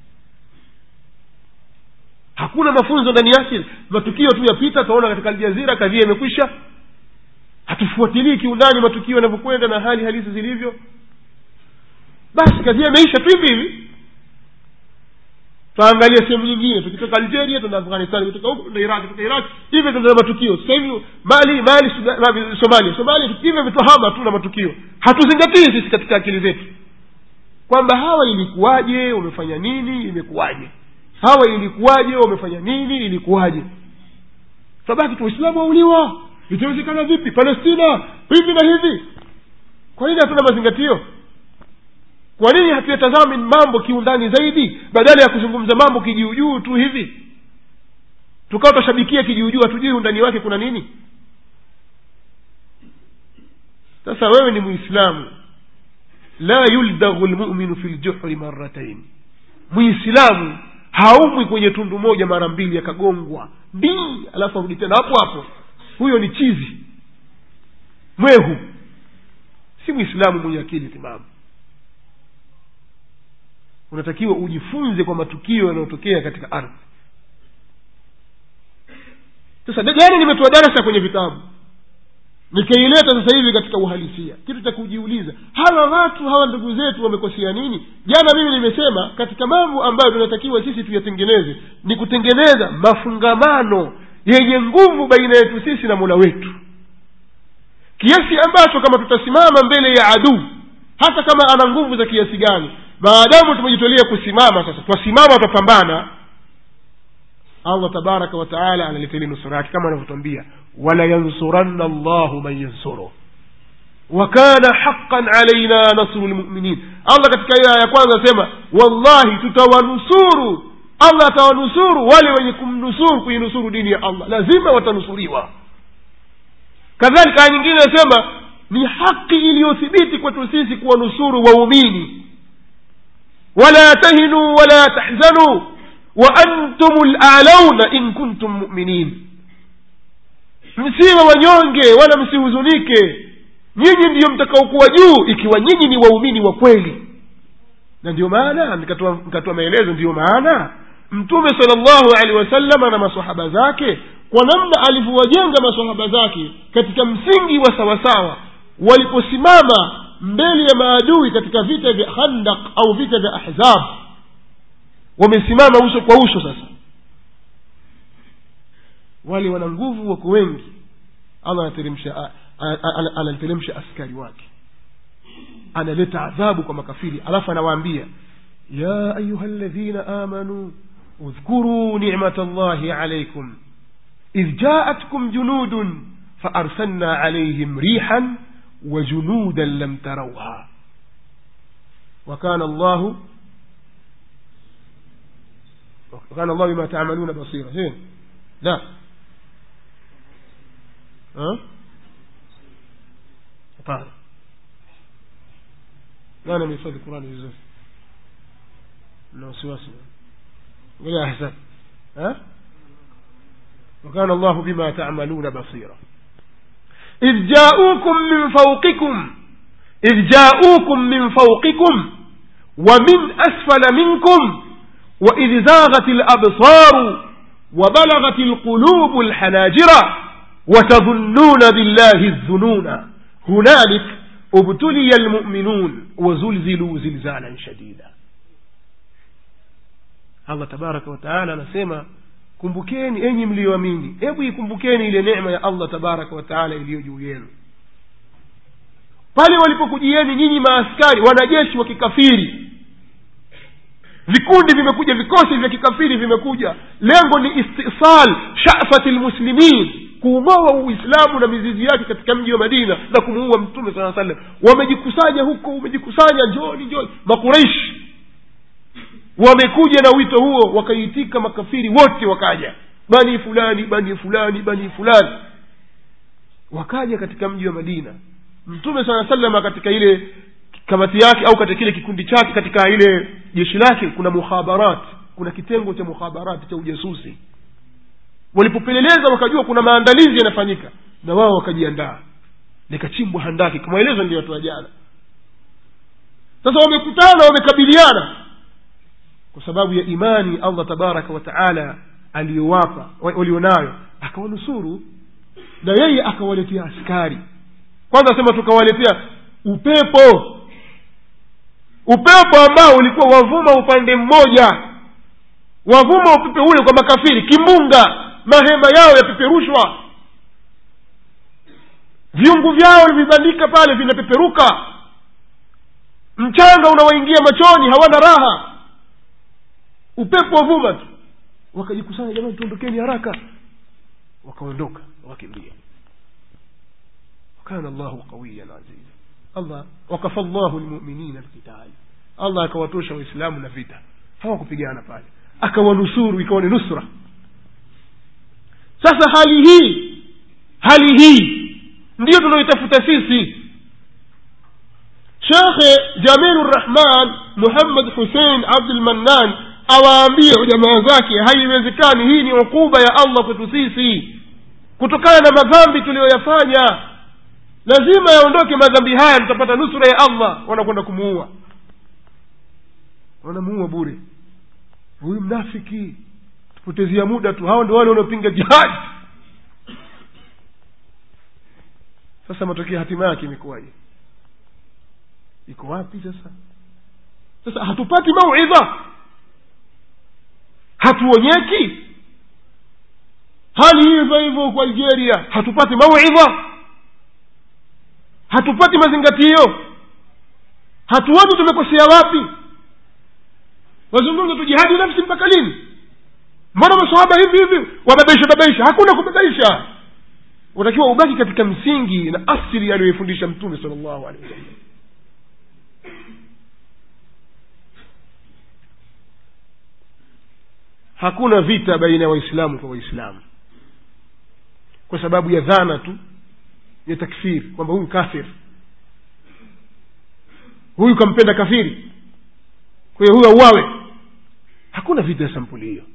hakuna mafunzo ndani yake matukio tu yapita tunaona katika aljazira kadhia imekwisha hatufuatilii kiundani matukio yanavyokwenda na hali halisi zilivyo basi kadhia imeisha tu hivi hivi twaangalia sehemu nyingine tukitoka algeria tuna afghanistan kutoka huko tuna iraq kutoka iraq hivyo tuna matukio sasa hivi mali mali Sudan- Mali, somalia somalia hivyo vitwahama tu na matukio hatuzingatii sisi katika akili zetu kwamba hawa ilikuwaje wamefanya nini imekuwaje hawa ilikuwaje wamefanya nini ilikuwaje sabaki tu waislamu wauliwa itawezekana vipi palestina hivi na hivi kwa nini hatuna mazingatio kwa nini hatuyatazami mambo kiundani zaidi badala ya kuzungumza mambo kijuujuu tu hivi tukawa tutashabikia kijuujuu hatujui undani wake kuna nini sasa wewe ni muislamu la yuldaghu lmuminu fi ljuhri maratain muislamu haumwi kwenye tundu moja mara mbili akagongwa ndii alafu arudi tena hapo hapo huyo ni chizi mwehu si mwislamu mwenye akili timamu unatakiwa ujifunze kwa matukio yanayotokea katika ardhi sasa jana nimetoa darasa kwenye vitabu nikaileta sasa hivi katika uhalisia kitu cha kujiuliza hawa watu hawa ndugu zetu wamekosea nini jana mimi nimesema katika mambo ambayo tunatakiwa sisi tuyatengeneze ni kutengeneza mafungamano yenye nguvu baina yetu sisi na mola wetu kiasi ambacho kama tutasimama mbele ya aduu hata kama ana nguvu za kiasi gani maadamu tumejitolea kusimama sasa twasimama twapambana allah tabaraka wataala analeta ile nusura yake kama anavyotwambia wala yansuranna llahu man yansuruh wakana haqan alaina nasru lmuminin allah katika hiyo aya ya kwanza asema wallahi tutawanusuru allah atawanusuru wale wenye kumnusuru kuinusuru dini ya allah lazima watanusuriwa kadhalika aya nyingine inasema ni haki iliyothibiti kwetu sisi kuwanusuru waumini wala tahinuu wala tahzanuu wa antum lalauna in kuntum muminin msiwe wanyonge wala msihuzunike nyinyi ndiyo mtakaokuwa juu ikiwa nyinyi ni waumini wa kweli na ndio maana nikatoa nikatoa maelezo ndiyo maana mtume sala llahu alehi wasalama na masahaba zake kwa namna alivyowajenga masahaba zake katika msingi wa sawasawa waliposimama mbele ya maadui katika vita vya khandak au vita vya ahzab wamesimama uso kwa uso sasa wale wana nguvu wako wengi allah anateremsha anateremsha askari wake analeta adhabu kwa makafiri alafu anawaambia ya ayuha ladhina amanuu اذكروا نعمة الله عليكم إذ جاءتكم جنود فأرسلنا عليهم ريحا وجنودا لم تروها وكان الله وكان الله بما تعملون بصيرا زين لا ها طاهر لا أنا من يفضل القرآن بالزوج لا وسواس ولا أحسن ها وكان الله بما تعملون بصيرا إذ جاءوكم من فوقكم إذ جاءوكم من فوقكم ومن أسفل منكم وإذ زاغت الأبصار وبلغت القلوب الحناجر وتظنون بالله الظنون هنالك ابتلي المؤمنون وزلزلوا زلزالا شديدا allah tabaraka wataala anasema kumbukeni enyi mliyoamini hebu ikumbukeni ile neema ya allah tabaraka wataala iliyo juu yenu pale walipokujieni nyinyi maaskari wanajeshi wa kikafiri vikundi vimekuja vikosi vya kikafiri vimekuja lengo ni istisal shafati lmuslimin kuung'oa uislamu na mizizi yake katika mji wa madina na kumuua mtume saa salam wamejikusanya huko wamejikusanya njoni njoni makureishi wamekuja na wito huo wakaitika makafiri wote wakaja bani fulani bani fulani bani fulani wakaja katika mji wa madina mtume saa salama katika ile kamati yake au katika kile kikundi chake katika ile jeshi lake kuna mukhabarat kuna kitengo cha mukhabarat cha ujasusi walipopeleleza wakajua kuna maandalizi yanafanyika na wao wakajiandaa likachimbwa handaki kwa maelezo niliyotoa jana sasa wamekutana wamekabiliana kwa sababu ya imani allah tabaraka wa taala aliyowapa walionayo akawanusuru na yeye akawaletea askari kwanza asema tukawaletea upepo upepo ambao ulikuwa wavuma upande mmoja wavuma upepe ule kwa makafiri kimbunga mahema yao yapeperushwa viungu vyao vibandika pale vinapeperuka mchanga unawaingia machoni hawana raha upepo wavuma tu wakajikusanya jamani tuondokeni haraka wakaondoka wakimbia wakana llahu qawiyan aziza allah wakafa llahu lmuminina lqitali allah akawatosha waislamu na vita hawakupigana pale akawanusuru ikawa ni nusra sasa hali hii hali hii ndiyo tunaoitafuta sisi shekhe jamilu rrahman muhammad husein abdulmannan awaambie jamaa zake haiwezekani hii ni ukuba ya allah kwetu sisi kutokana na madhambi tuliyoyafanya lazima yaondoke madhambi haya tutapata nusura ya allah wanakwenda kumuua wanamuua bure huyu mnafiki tupotezea muda tu hao ndio wale wanaopinga jihadi sasa matokeo hatima yake imekuwaje iko wapi sasa sasa hatupati mauidha hatuonyeki hali hivyo hivyo kwa algeria hatupati mauidha hatupati mazingatio hatuoni tumekosea wapi wazungumza tu jihadi nafsi mpaka lini mbona masahaba hivi hivi wababaisha babaisha hakuna kubabaisha unatakiwa ubaki katika msingi na asili aliyoifundisha mtume sala llahu alehi wasallam hakuna vita baina ya waislamu kwa waislamu kwa sababu ya dhana tu ya takfiri kwamba huyu kafir huyu kampenda kafiri kwa hiyo huyu auawe hakuna vita ya sampuli hiyo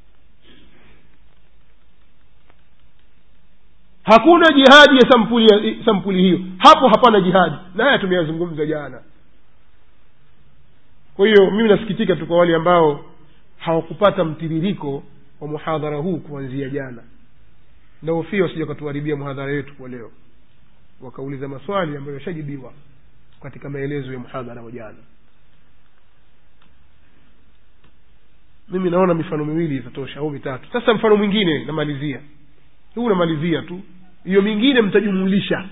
hakuna jihadi ya sampuli, ya sampuli hiyo hapo hapana jihadi na haya tumeyazungumza jana kwa hiyo mimi nasikitika tu kwa wale ambao hawakupata mtiririko wa muhadhara huu kuanzia jana naofia wasija wakatuharibia muhadhara wetu kwa leo wakauliza maswali ambayo yashajibiwa katika maelezo ya muhadhara wa jana mimi naona mifano miwili itatosha au mitatu sasa mfano mwingine namalizia huu namalizia tu hiyo mingine mtajumulisha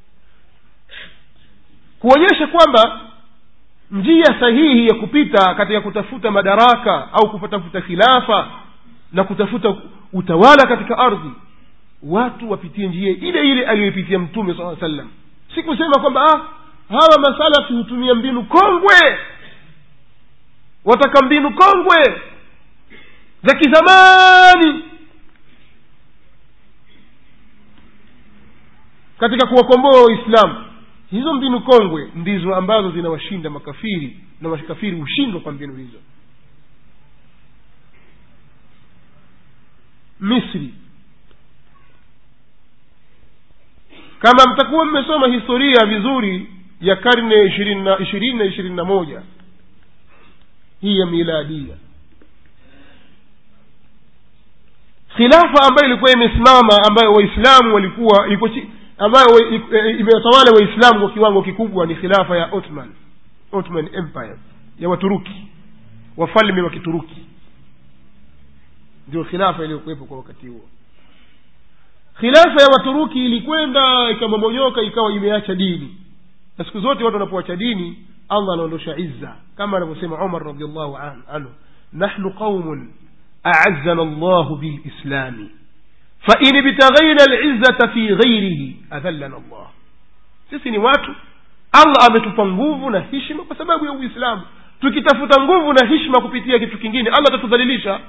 kuonyesha kwamba njia sahihi ya kupita katika kutafuta madaraka au kutafuta khilafa na kutafuta utawala katika ardhi watu wapitie njia ile ile aliyoipitia mtume saa sallam si kusema kwamba ah, hawa masalafi hutumia mbinu kongwe wataka mbinu kongwe za kizamani katika kuwakomboa waislamu hizo mbinu kongwe ndizo ambazo zinawashinda makafiri na makafiri hushindwa kwa mbinu hizo misri kama mtakuwa mmesoma historia vizuri ya karne ishirini na ishirini na ishirini na moja hii ya miladia khilafa ambayo ilikuwa imesimama ambayo waislamu walikuwa ilikuwa ambayo imewatawala waislamu kwa kiwango kikubwa ni khilafa ya ottoman ottoman empire ya waturuki wafalme wa kituruki ndio khilafa iliyokuwepo kwa wakati huo khilafa ya waturuki ilikwenda ikamomonyoka ikawa imeacha dini na siku zote watu wanapoacha dini allah anaondosha izza kama anavyosema umar radiallahu an, anhu nahnu qaumun aazana llahu bilislami fain ibtaghaina lizzata fi ghairihi adhallana llah sisi ni watu allah ametupa nguvu na hishma kwa sababu ya uislamu tukitafuta nguvu na hishma kupitia kitu kingine allah atatudhalilisha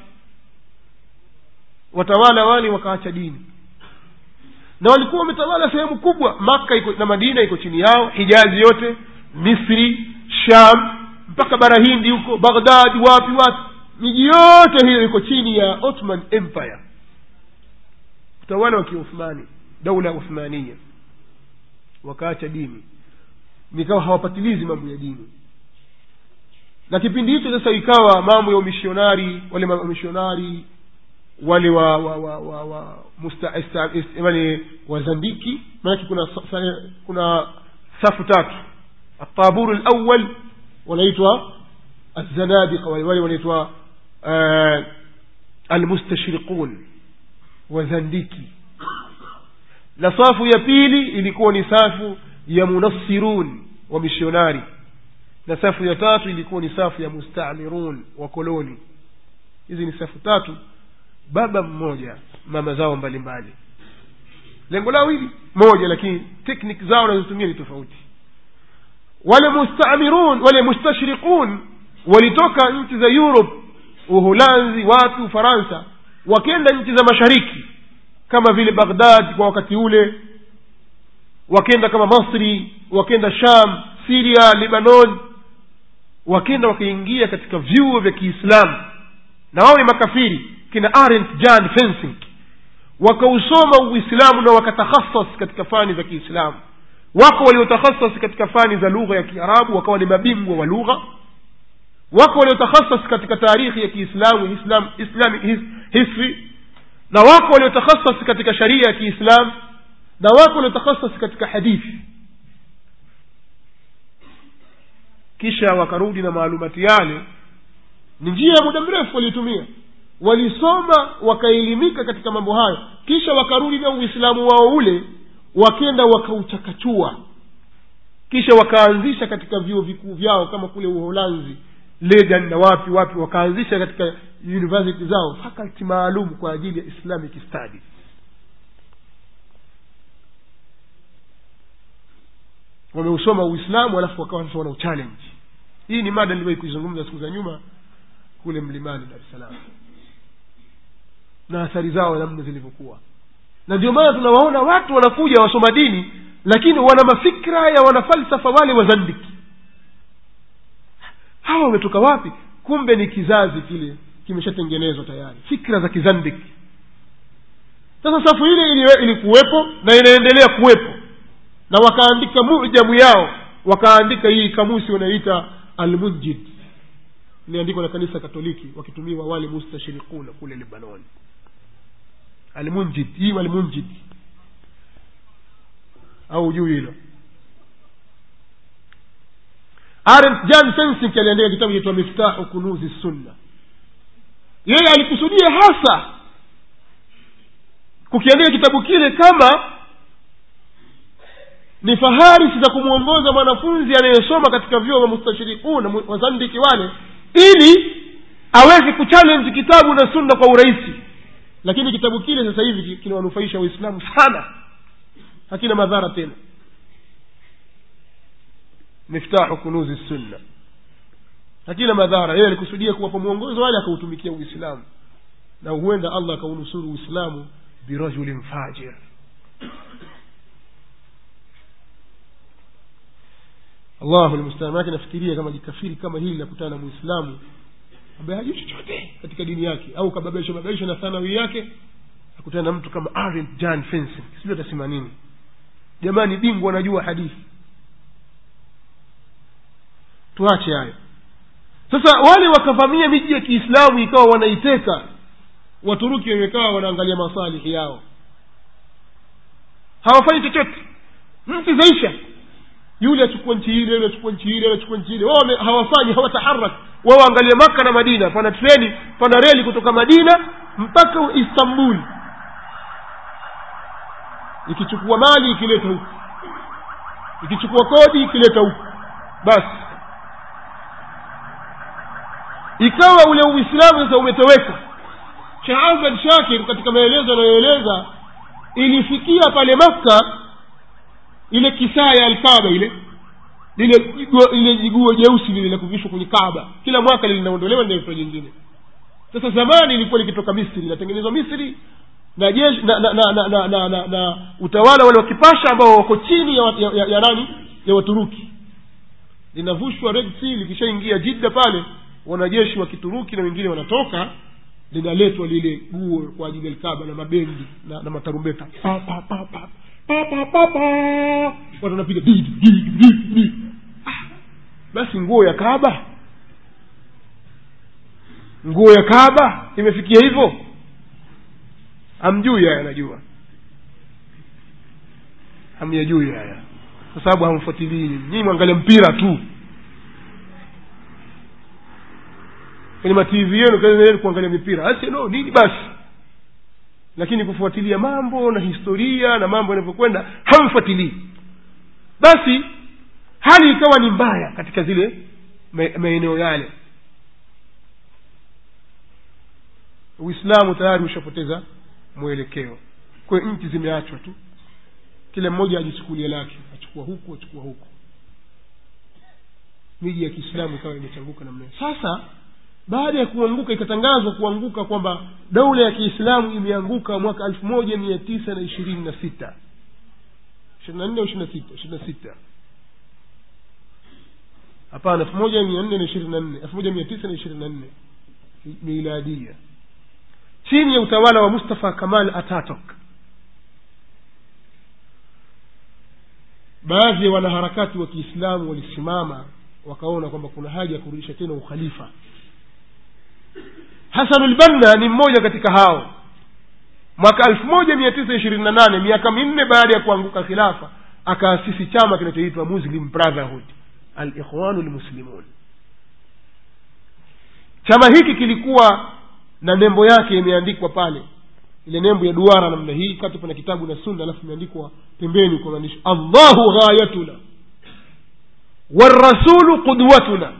watawala wale wakaacha dini na walikuwa wametawala sehemu kubwa makka iko na madina iko chini yao hijazi yote misri sham mpaka bara hindi huko baghdadi wapi wapi miji yote hiyo iko chini ya ottoman empire utawala wa kiuthmani daula uthmania wakaacha dini nikawa hawapatilizi mambo ya dini na kipindi hicho sasa ikawa mambo ya umishonari wale wamishonari wale wa wa wa wa, wa musta, esta, est, wale wazandiki maanake kuna sa, kuna safu tatu ataburu lawal wanaitwa alzanadiqa wale wanaitwa uh, almustashriqun wazandiki na safu ya pili ilikuwa ni safu ya munassirun wa mishonari na safu ya tatu ilikuwa ni safu ya mustamirun wa koloni hizi ni safu tatu baba mmoja mama zao mbalimbali lengo lao hili moja lakini teknik zao wanazotumia ni tofauti wale mustamirun wale mustashriqun walitoka nchi za europe uholanzi wapi ufaransa wakenda nchi za mashariki kama vile baghdad kwa wakati ule wakenda kama masri wakenda sham siria libanon wakenda wakaingia katika vyuo vya kiislamu na wao ni makafiri kina arent jan fencing wakausoma uislamu na wakatakhasas katika fani za kiislamu wako waliotakhasas katika fani za lugha ya kiarabu wakawa ni mabingwa wa lugha wako waliotakhasas katika taarikhi ya kiislamu islam islamic his, history na wako waliotakhasas katika sharia ya kiislam na wako waliotakhasas katika hadithi kisha wakarudi na maalumati yale ni njia ya muda mrefu walitumia walisoma wakaelimika katika mambo hayo kisha wakarudi na uislamu wao ule wakenda wakauchakachua kisha wakaanzisha katika vyuo vikuu vyao kama kule uholanzi legan na wapi wapi wakaanzisha katika university zao faculty maalum kwa ajili ya islamic studies wameusoma uislamu alafu wakawa sasa wana uchallenge hii ni mada niliwahi kuizungumza siku za nyuma kule mlimani dar es salaam na athari zao namna zilivyokuwa na ndio maana tunawaona watu wanakuja wasoma dini lakini wana mafikra ya wanafalsafa wale wazandiki hawa wametoka wapi kumbe ni kizazi kile kimeshatengenezwa tayari fikra za kizandiki sasa safu ile ili- ilikuwepo na inaendelea kuwepo na wakaandika mujamu yao wakaandika hii kamusi wanayoita almunjid iliandikwa na kanisa katoliki wakitumiwa wale mustashirikuna kule lebanon almunjid hii almunjid au juu hilo Arendt- jan sensik aliandika kitabu kitwa miftahu kunuzi sunna yeye alikusudia hasa kukiandika kitabu kile kama ni faharisi za kumwongoza mwanafunzi anayesoma katika vyuo vya mustashirikuna mu- wazandiki wale ili aweze kuchallenge kitabu na sunna kwa urahisi lakini kitabu kile sasa hivi ki- kinawanufaisha waislamu sana hakina madhara tena miftahu kunuzi sunna hakina madhara yeye alikusudia kuwapa mwongozo wale akautumikia uislamu na huenda allah akaunusuru uislamu birajulin fajir allahu lmustaan manake nafikiria kama jikafiri kama hili nakutana na muislamu ambaye hajui chochote katika dini yake au kababaisha babaisha na thanawi yake akutana na mtu kama Arendt Jan Fensing sijui atasema nini jamani bingwa anajua hadithi tuache hayo sasa wale wakavamia miji ya kiislamu ikawa wanaiteka waturuki wamekaa wanaangalia masalihi yao hawafanyi chochote nchi zaisha yule achukua nchi ile yule achukua nchi ile yule achukua nchi ile wao wame- hawafanyi hawataharak wao waangalie maka na madina pana treni pana reli kutoka madina mpaka istanbul ikichukua mali ikileta huku ikichukua kodi ikileta huku basi ikawa ule uislamu sasa umetoweka sheh ahmed shakir katika maelezo anayoeleza ilifikia pale makka ile kisaa ya alkaba ile lile jigo- lile jiguo jeusi lile la kuvishwa kwenye kaba kila mwaka linaondolewa linaitwa jingine sasa zamani ilikuwa likitoka misri linatengenezwa misri na jeshi na, na, na, na, na, na, na, na utawala wale wa kipasha ambao wako chini ya, ya, ya, ya nani ya waturuki linavushwa red sea likishaingia jidda pale wanajeshi wa kituruki na wengine wanatoka linaletwa lile guo kwa ajili ya alkaba na mabendi na, na matarumbeta pa, pa, pa, pa, pa, pa, pa, pa. watu wanapiga di, di, di, di, di. Ah, basi nguo ya kaba nguo ya kaba imefikia hivyo hamjui haya najua hamyajui haya kwa sababu hamfuatilii nyinyi mwangalia mpira tu kwenye matv yenu kaeni kuangalia mipira Arsenal nini basi lakini kufuatilia mambo na historia na mambo yanavyokwenda hamfuatilii basi hali ikawa ni mbaya katika zile ma- maeneo yale uislamu tayari ushapoteza mwelekeo kwa hiyo nchi zimeachwa tu kila mmoja ajichukulia lake achukua huku achukua huku miji ya kiislamu ikawa imechanguka namna hiyo sasa baada ya kuanguka ikatangazwa kuanguka kwamba daula ya kiislamu imeanguka mwaka elfu moja mia tisa na ishirini na sita ishirini na nne au ishirini na sita ishirini na sita hapana elfu moja mia nne na ishirini na nne elfu moja mia tisa na ishirini na nne miladia chini ya utawala wa mustafa kamal atatok baadhi ya wanaharakati wa kiislamu walisimama wakaona kwamba kuna haja ya kurudisha tena ukhalifa hasanulbanna ni mmoja katika hao mwaka elfu moja mia tisa ishirini na nane miaka minne baada ya kuanguka khilafa akaasisi chama kinachoitwa muslim brotherhood alikhwanu lmuslimun chama hiki kilikuwa na nembo yake imeandikwa pale ile nembo ya duara namna hii kati pana kitabu na sunna alafu imeandikwa pembeni kwa maandishi allahu ghayatuna والرسول قدوتنا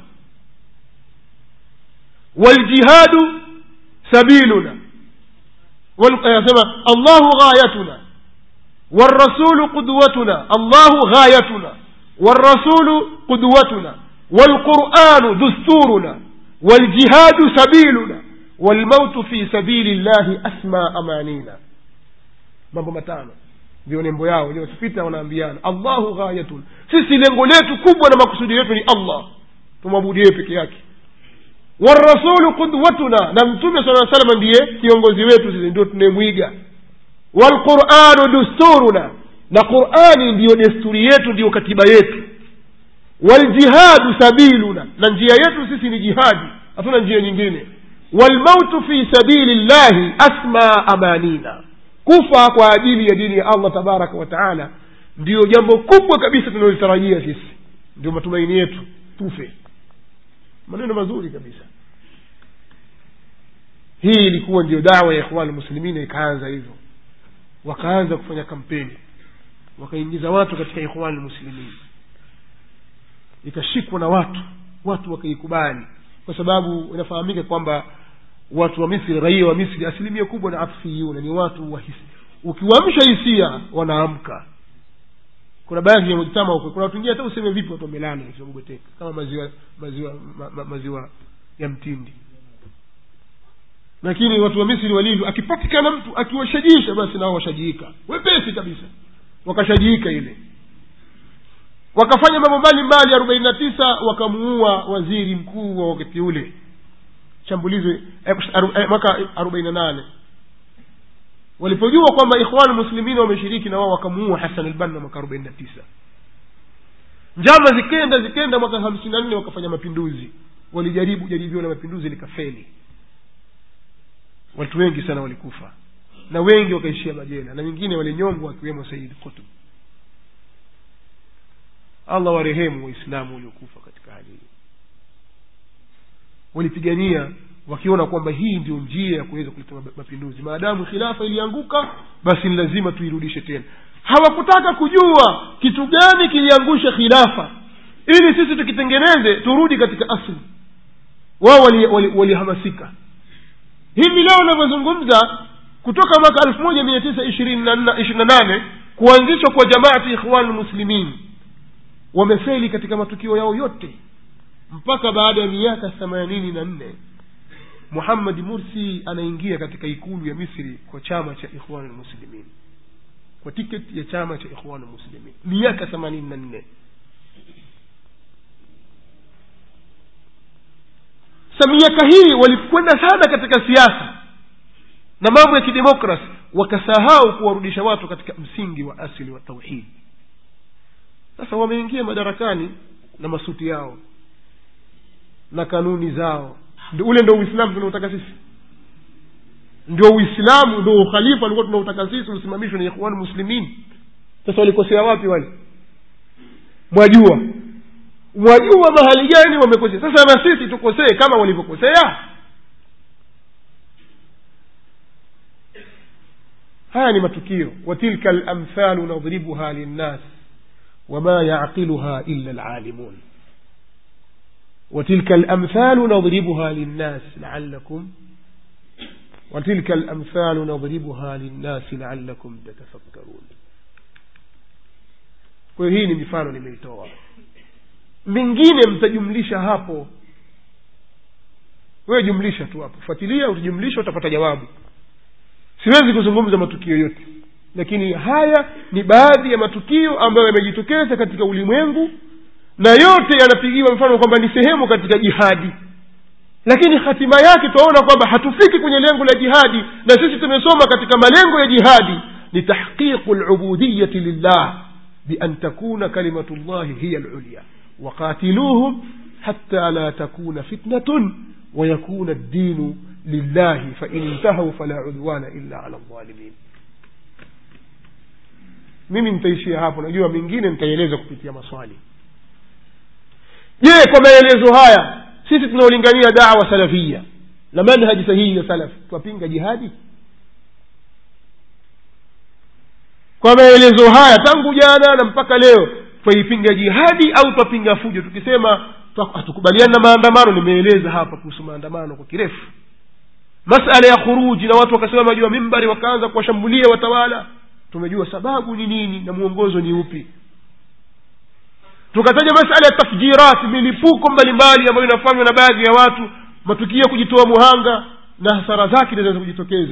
والجهاد سبيلنا يسمى الله غايتنا والرسول قدوتنا الله غايتنا والرسول قدوتنا والقرآن دستورنا والجهاد سبيلنا والموت في سبيل الله أسمى أمانينا mambo matano ndio nembo yao wenyewe wakipita wanaambiana allahu ghayatun sisi lengo letu kubwa na makusudi yetu ni allah tumwabudu yeye peke yake warasulu qudwatuna na mtume saa salama ndiye kiongozi wetu sisi ndio tunayemwiga walquranu dusturuna na qurani ndiyo desturi yetu ndiyo katiba yetu waljihadu sabiluna na njia yetu sisi ni jihadi hatuna njia nyingine walmautu fi sabili llahi asma amanina kufa kwa ajili ya dini ya allah tabaraka wa taala ndiyo jambo kubwa kabisa tunalolitarajia sisi ndio matumaini yetu tufe maneno mazuri kabisa hii ilikuwa ndio dawa ya ikhwani muslimina ikaanza hivyo wakaanza kufanya kampeni wakaingiza watu katika ikhwani muslimin ikashikwa na watu watu wakaikubali kwa sababu inafahamika kwamba watu wa misri raia wa misri asilimia kubwa na afiyuna ni watu wa hisi ukiwaamsha hisia wanaamka kuna baadhi ya mujtama huko kuna watu wengine hata useme vipi watu wamelana wamebweteka kama maziwa maziwa ma, ma, maziwa ya mtindi lakini watu wa misri walivyo akipatikana mtu akiwashajiisha basi nao washajiika wepesi kabisa wakashajiika ile wakafanya mambo mbalimbali arobaini na tisa wakamuua waziri mkuu wa wakati ule shambulizi mwaka arobaini na nane walipojua kwamba ikhwanu muslimini wameshiriki na wao wakamuua hasan albanna mwaka arobaini na tisa njama zikenda zikenda mwaka hamsini na nne wakafanya mapinduzi walijaribu jaribio la mapinduzi likafeli watu wengi sana walikufa na wengi wakaishia majela na wengine walinyongwa akiwemo saidi kutub allah warehemu waislamu waliokufa katika hali hii walipigania wakiona kwamba hii ndio njia ya kuweza kuleta mapinduzi maadamu khilafa ilianguka basi ni lazima tuirudishe tena hawakutaka kujua kitu gani kiliangusha khilafa ili sisi tukitengeneze turudi katika asli wao walihamasika wali, wali hivi leo unavyozungumza kutoka mwaka elfu moja mia tisa ishirini na nane kuanzishwa kwa jamaati ikhwan lmuslimin wamefeli katika matukio yao yote mpaka baada ya miaka themanini na nne muhammadi mursi anaingia katika ikulu ya misri kwa chama cha ikhwan lmuslimin kwa tiketi ya chama cha ikhwan lmuslimin miaka themanini na nne sa miaka hii walikwenda sana katika siasa na mambo ya kidemokrasi wakasahau kuwarudisha watu katika msingi wa asili wa tauhidi sasa wameingia madarakani na masuti yao na kanuni zao ndio ule ndo uislamu tunaotaka sisi ndio uislamu ndio ukhalifa ulikuwa tunautaka sisi usimamishwe na ikhwan muslimin sasa walikosea wapi wale mwajua mwajua mahali gani wamekosea sasa na sisi tukosee kama walivyokosea haya ni matukio watilka lamthalu nadribuha linnas wama yaqiluha illa lalimun وتلك الأمثال نضربها للناس لعلكم وتلك الأمثال نضربها للناس لعلكم تتفكرون kwa hii ni mifano nimeitoa mingine mtajumlisha hapo wewe jumlisha tu hapo fuatilia utajumlisha utapata jawabu siwezi kuzungumza matukio yote lakini haya ni baadhi ya matukio ambayo yamejitokeza katika ulimwengu na yote yanapigiwa mfano kwamba ni sehemu katika jihadi lakini hatima yake twaona kwamba hatufiki kwenye lengo la jihadi na sisi tumesoma katika malengo ya jihadi ni tahqiqu lubudiyati lillah bian takuna kalimatu llahi hiya lulya waqatiluhum hatta la takuna fitnatun ويكون الدين لله فإن انتهوا فلا عدوان إلا على الظالمين mimi nitaishia hapo najua mengine nitaeleza kupitia maswali je kwa maelezo haya sisi tunaolingania dawa salafia na manhaji sahihi ya salaf twapinga jihadi kwa maelezo haya tangu jana na mpaka leo twaipinga jihadi au twapinga fujo tukisema hatukubaliani na maandamano nimeeleza hapa kuhusu maandamano kwa kirefu masala ya khuruji na watu wakasimama juu ya mimbari wakaanza kuwashambulia watawala tumejua sababu ni nini na mwongozo ni upi tukataja masala ya tafjirat milipuko mbalimbali ambayo inafanywa na baadhi ya watu matukio ya kujitoa muhanga na hasara zake zinaweza kujitokeza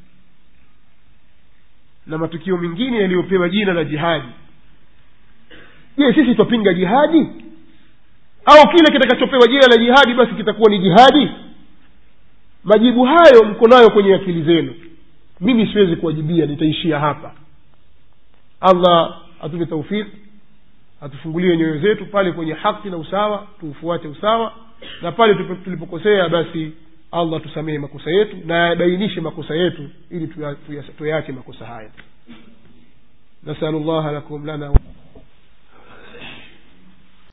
na matukio mengine yaliyopewa jina la jihadi je sisi twapinga jihadi au kile kitakachopewa jina la jihadi basi kitakuwa ni jihadi majibu hayo mko nayo kwenye akili zenu mimi siwezi kuwajibia nitaishia hapa allah atupe taufiki atufungulie nyoyo zetu pale kwenye haki na usawa tuufuate usawa na pale tupo- tulipokosea basi allah tusamehe makosa yetu na abainishe makosa yetu ili tuya- tuya- tuyaache makosa haya nasalu llaha lakum lana